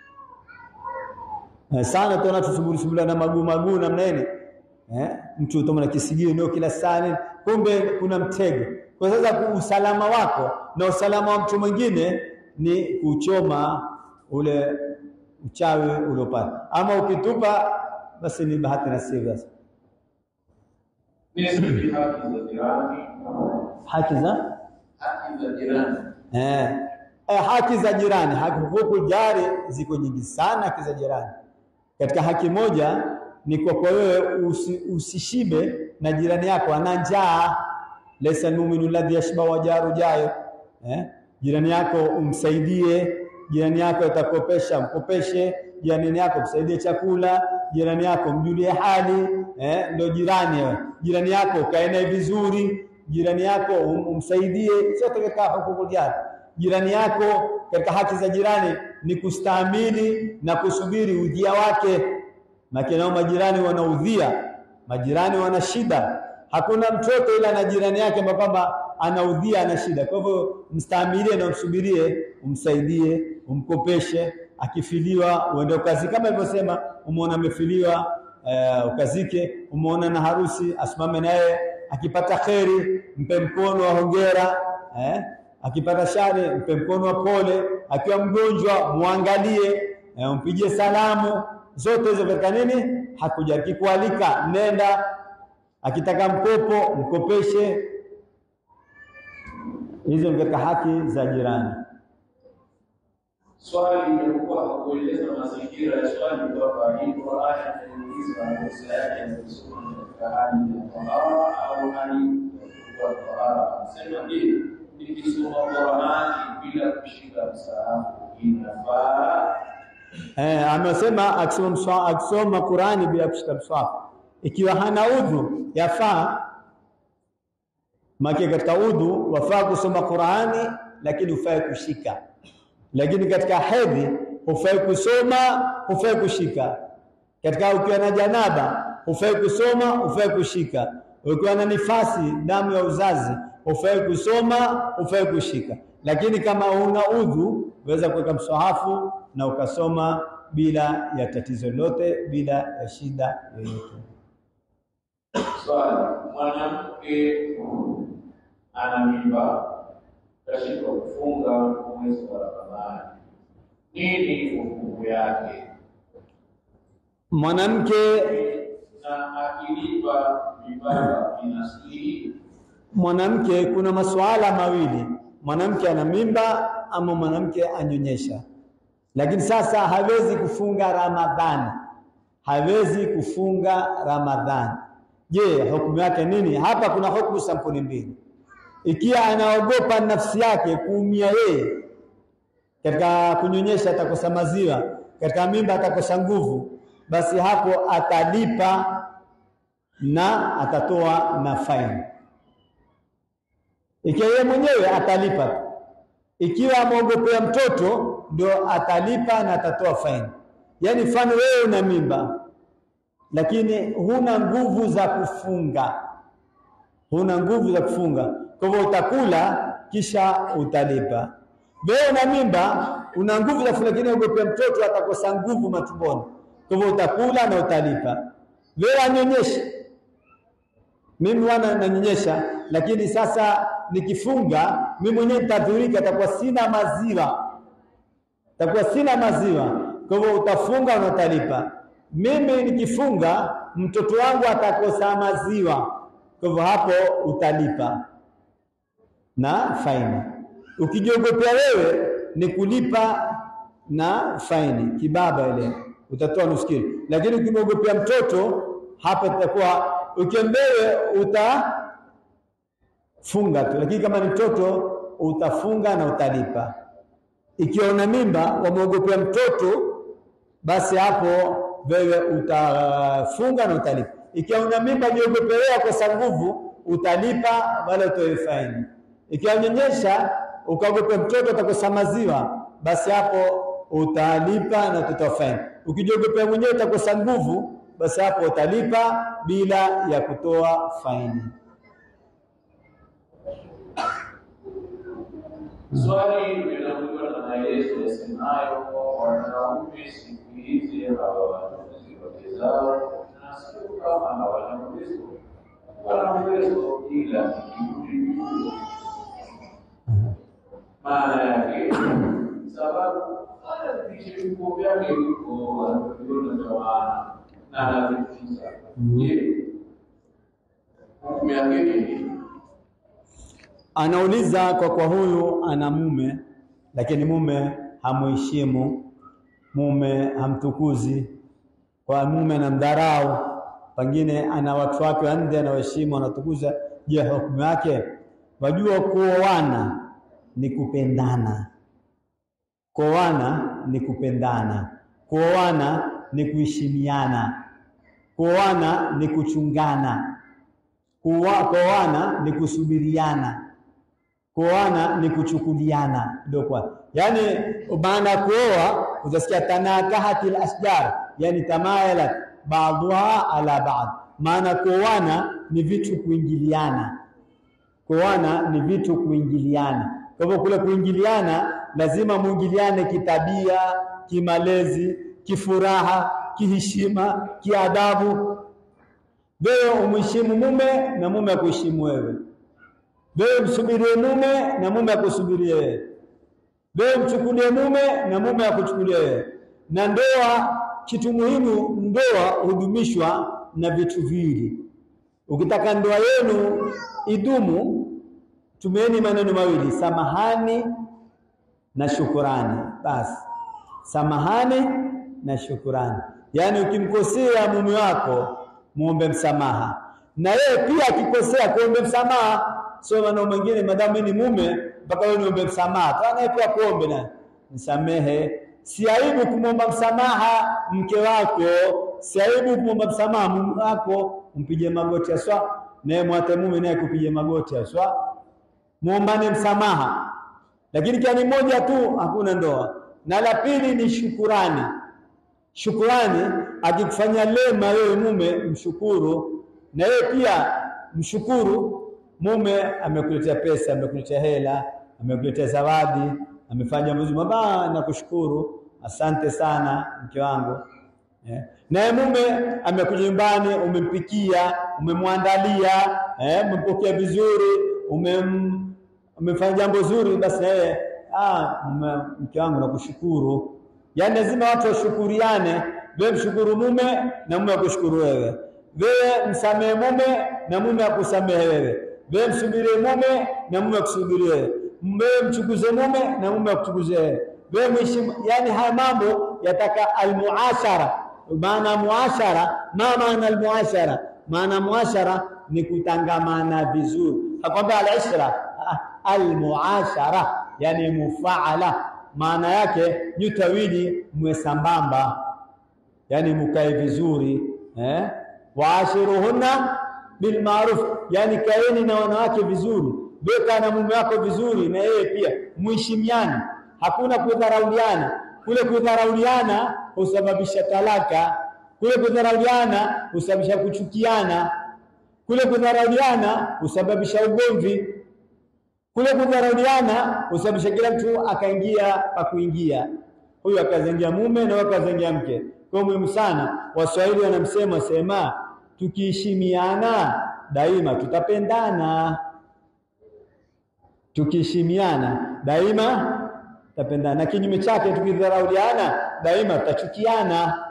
Eh, sana tuona tusuburi suburi na maguu maguu namna ile eh, mtu utamwona kisigino ndio kila saa nini, kumbe kuna mtego. Kwa sasa usalama wako na usalama wa mtu mwingine ni kuchoma ule uchawi uliopata, ama ukitupa basi ni bahati nasibu. Sasa Nisbi haki za jirani, haki za haki za jirani. eh, eh, haki za jirani, haki hukuku jari ziko nyingi sana. Haki za jirani, katika haki moja ni kwa kwa wewe usi, usishibe na jirani yako ana njaa. Laysa almu'minu alladhi yashba wa jaru jayo eh? Jirani yako umsaidie, jirani yako atakopesha mkopeshe, jirani yako msaidie chakula, jirani yako mjulie hali eh? Ndio jirani wewe. Jirani yako kae naye vizuri, jirani yako um, umsaidie, sio katika hukuku jari. Jirani yako katika haki za jirani ni kustahimili na kusubiri udhia wake. Maana nao majirani wanaudhia, majirani wana shida. Hakuna mtoto ila na jirani yake ambaye kwamba anaudhia, ana shida. Kwa hivyo mstahimilie na umsubirie, umsaidie, umkopeshe. Akifiliwa uende ukazi, kama ilivyosema, umeona amefiliwa uh, ukazike. Umeona na harusi, asimame naye. Akipata kheri, mpe mkono wa hongera eh? Akipata shari, mpe mkono wa pole. Akiwa mgonjwa, muangalie, eh, umpigie salamu. Zote hizo katika nini? Hakuja akikualika, nenda akitaka mkopo mkopeshe. Hizo ni katika haki za jirani. Swali limekuwa hakueleza mazingira ya swali kwamba hii Qur'ani inauliza makosa yake yanasoma katika hali ya tahara au hali ya tahara. Anasema je, nikisoma Qur'ani bila kushika msahafu inafaa? Eh, amesema akisoma mswa- akisoma Qurani bila kushika mswafu, ikiwa hana udhu yafaa. Maki katika udhu wafaa kusoma Qurani, lakini hufai kushika. Lakini katika hedhi hufai kusoma, hufai kushika. Katika ukiwa na janaba hufai kusoma, hufai kushika. Ukiwa na nifasi, damu ya uzazi, hufai kusoma, hufai kushika. Lakini kama una udhu, waweza kuweka mswahafu na ukasoma bila ya tatizo lolote, bila ya shida yoyote. Swali, mwanamke ana mimba kashindwa kufunga mwezi wa Ramadhani, nini hukumu yake? Mwanamke Na akilipa mimba inasilihi mwanamke kuna masuala mawili, mwanamke ana mimba ama mwanamke anyonyesha. Lakini sasa hawezi kufunga Ramadhani, hawezi kufunga Ramadhani. Je, hukumu yake nini? Hapa kuna hukumu sampuli mbili. Ikiwa anaogopa nafsi yake kuumia yeye katika kunyonyesha, atakosa maziwa, katika mimba atakosa nguvu, basi hapo atalipa na atatoa na faini. Ikiwa yeye mwenyewe atalipa tu, ikiwa ameogopea mtoto ndio atalipa na atatoa faini. Yaani mfano wewe una mimba lakini huna nguvu za kufunga, huna nguvu za kufunga, kwa hivyo utakula kisha utalipa. Wewe una mimba, una nguvu za kufunga, lakini ogopea mtoto atakosa nguvu matumboni, kwa hivyo utakula na utalipa. Wewe anyonyeshe mimi wana nanyonyesha, lakini sasa nikifunga mimi mwenyewe nitadhurika, takuwa sina maziwa, takuwa sina maziwa. Kwa hivyo utafunga na utalipa. Mimi nikifunga mtoto wangu atakosa maziwa, kwa hivyo hapo utalipa na faini. Ukijiogopea wewe ni kulipa na faini kibaba, ile utatoa nusu kilo, lakini ukimwogopea mtoto hapa itakuwa ukembewe utafunga tu, lakini kama ni mtoto utafunga na utalipa. Ikiwa una mimba wamwogopea mtoto, basi hapo wewe utafunga na utalipa. Ikiwa una mimba jiogopelea kosa nguvu, utalipa wala utoe faini. Ikiwa unyonyesha ukaogopea mtoto atakosa maziwa, basi hapo utalipa na utatoa faini. Ukijiogopea mwenyewe utakosa nguvu, basi hapo utalipa bila ya kutoa faini. Swali linakuwa na maelezo yasemayo wanaume siku hizi hawawatunzi wake zao, na sio kama hawana uwezo, wana uwezo ila ni kiburi tu. Maana yake sababu anapitisha vifo vyake huko anaviona tawana na anavifikisha. Je, hukumu yake ni Anauliza kwa kwa huyu ana mume lakini mume hamuheshimu, mume hamtukuzi, kwa mume anamdharau, pengine ana watu wake wa nje anawaheshimu, anatukuza. Je, hukumu yake? Wajua, kuoana ni kupendana, kuoana ni kupendana, kuoana ni kuheshimiana, kuoana ni kuchungana, Kuwa- kuoana ni kusubiriana kuoana ni kuchukuliana, ndio kwa yani, maana ya kuoa utasikia tanakahatil asjar, yani tamayalat ba'dhuha ala ba'd. Maana kuoana ni vitu kuingiliana, kuoana ni vitu kuingiliana. Kwa hivyo kule kuingiliana lazima muingiliane kitabia, kimalezi, kifuraha, kiheshima, kiadabu. Wewe umheshimu mume na mume akuheshimu wewe wewe msubirie mume na mume akusubirie wewe. Wewe mchukulie mume na mume akuchukulie wewe. Na ndoa, kitu muhimu, ndoa hudumishwa na vitu viwili. Ukitaka ndoa yenu idumu, tumieni maneno mawili, samahani na shukurani. Basi samahani na shukurani, yaani ukimkosea mume wako muombe msamaha, na yeye pia akikosea kuombe msamaha sio maneno mengine, madamu mimi ni mume mpaka wewe niombe msamaha. Kwa naye pia kuombe na nisamehe. Si aibu kumwomba msamaha mke wako, si aibu kumwomba msamaha mume wako, mpige magoti aswa, naye mwate mume naye kupige magoti aswa, muombane msamaha. Lakini kia ni moja tu, hakuna ndoa. Na la pili ni shukurani. Shukurani, akikufanya lema wewe mume, mshukuru na yeye pia mshukuru mume amekuletea pesa, amekuletea hela, amekuletea zawadi, amefanya mzuri, mama nakushukuru. asante sana mke wangu eh. Naye mume amekuja nyumbani, umempikia, umemwandalia, eh, umempokea vizuri, umem umefanya jambo zuri, basi na yeye ah, mume- mke wangu nakushukuru. Yaani lazima watu washukuriane, wewe mshukuru mume na mume akushukuru wewe, wewe msamehe mume na mume akusamehe wewe, wewe msubirie mume na mume akusubirie wewe, wewe mchukuze mume na mume akuchukuze wewe, wewe mheshimu. Yani haya mambo yataka almuashara. Maana muashara, ma maana almuashara? Maana muashara ni kutangamana vizuri, hakwambia alishra ah, almuashara yani mufaala, maana yake nyote wawili mwe sambamba, yani mukae vizuri eh? waashiruhunna bilmaruf, yani kaeni na wanawake vizuri, weka na mume wako vizuri, na yeye pia muheshimiane, hakuna kudharauliana. Kule kudharauliana husababisha talaka, kule kudharauliana husababisha kuchukiana, kule kudharauliana husababisha ugomvi kule kudharauliana husababisha kila mtu akaingia pa kuingia, huyu akazengia mume na huyu akazengia mke. Kwa muhimu sana, Waswahili wanamsema sema, tukiheshimiana daima tutapendana, tukiheshimiana daima tutapendana, na kinyume chake tukidharauliana daima tutachukiana.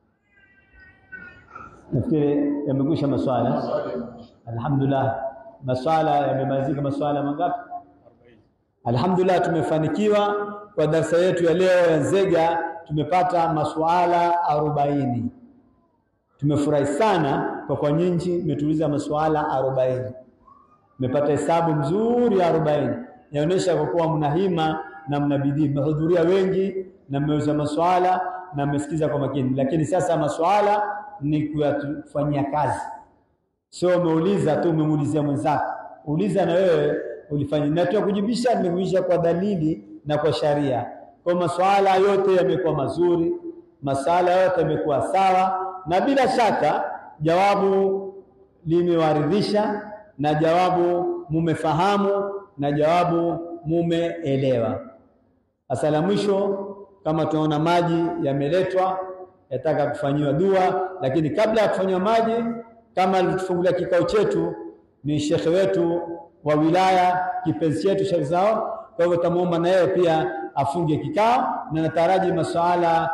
Nafikiri yamekwisha maswala. Alhamdulillah, maswala yamemalizika. Maswala mangapi? Alhamdulillah, tumefanikiwa kwa darasa yetu ya leo ya Nzega, tumepata masuala arobaini. Tumefurahi sana kwa kwa nyinyi mmetuuliza masuala arobaini, mmepata hesabu mzuri ya arobaini. Inaonyesha kwa kuwa mna hima na mna bidii, mmehudhuria wengi na mmeuza maswala na mmesikiza kwa makini. Lakini sasa maswala ni kuyafanyia kazi Sio umeuliza tu umemuulizia mwenzako, uliza na wewe ulifanya. Na tu kujibisha, nimekujibisha kwa dalili na kwa sharia. Kwa masuala yote yamekuwa mazuri, masala yote yamekuwa sawa, na bila shaka jawabu limewaridhisha, na jawabu mumefahamu, na jawabu mumeelewa. Sasa la mwisho, kama tunaona maji yameletwa, yataka kufanyiwa dua, lakini kabla ya kufanyiwa maji kama alitufungulia kikao chetu ni shekhe wetu wa wilaya kipenzi chetu Sheikh Zao. Kwa hivyo tamuomba na yeye pia afunge kikao, na nataraji masuala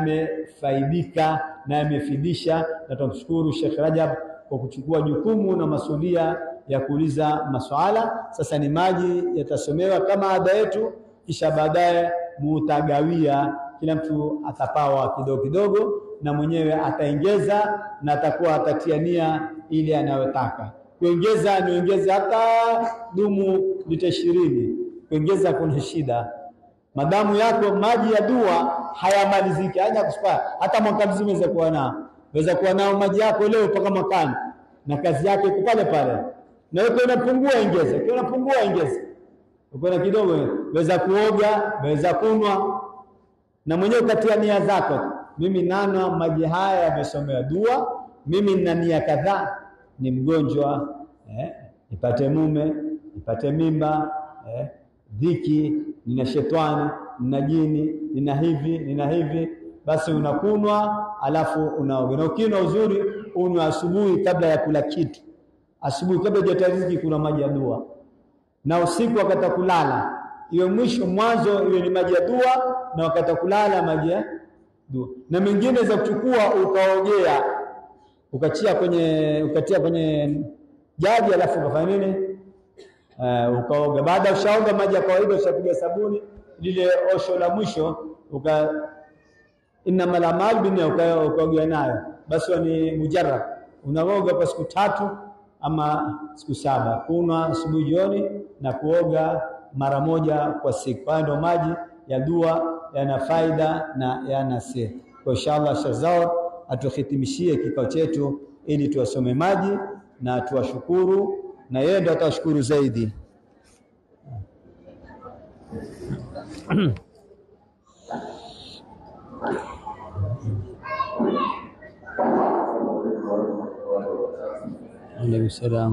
yamefaidika na yamefidisha, na tumshukuru Sheikh Rajab kwa kuchukua jukumu na masulia ya kuuliza masuala. Sasa ni maji yatasomewa kama ada yetu, kisha baadaye mutagawia, kila mtu atapawa kidogo kidogo na mwenyewe ataongeza na atakuwa atatia nia ile anayotaka kuongeza. Niongeze hata dumu lita ishirini, kuongeza kuna shida. Madamu yako maji ya dua hayamaliziki, haja kuspaa hata mwaka mzima weza kuwa nao, weza kuwa nao maji yako leo mpaka mwakani, na kazi yake iko pale pale. Na wewe unapungua, ongeza, ukiwa unapungua, ongeza, ukiwa kidogo, weza kuoga, weza kunwa, na mwenyewe ukatia nia zako mimi nana maji haya yamesomewa dua, mimi nina nia kadhaa, ni mgonjwa eh, nipate mume, nipate mimba eh, dhiki, nina shetani, nina jini, nina hivi, nina hivi. Basi unakunwa alafu unaoga, na ukinywa uzuri unywa asubuhi kabla ya kula kitu, asubuhi kabla hujapata riziki, kuna maji ya dua, na usiku wakati wa kulala, iwe mwisho mwanzo, iwe ni maji ya dua, na wakati wa kulala maji ya dua na mengine za kuchukua ukaogea ukachia kwenye ukatia kwenye jagi alafu ukafanya nini? Uh, ukaoga. Baada ya ushaoga maji ya kawaida, ushapiga sabuni, lile osho la mwisho uka innamal a'malu binniyyat, ukaogea nayo, basi ni mujarrab. Unaoga kwa siku tatu ama siku saba, kunwa asubuhi, jioni na kuoga mara moja kwa siku. Haya ndio maji ya dua yana faida na yana siri. Kwa inshallah, Sheikh Zawad atuhitimishie kikao chetu ili tuwasome maji na tuwashukuru, na yeye ndo atawashukuru zaidi. Alaikum salaam.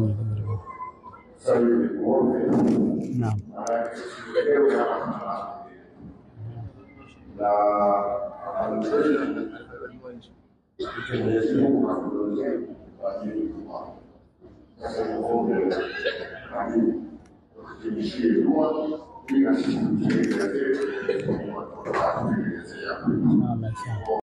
Naam. na anakwenda Mwenyezi Mungu atuongoze kwa ajili ya sasa muombe amin tufikishie dua ili na sisi tutekeleze kwa watu wa kutekelezea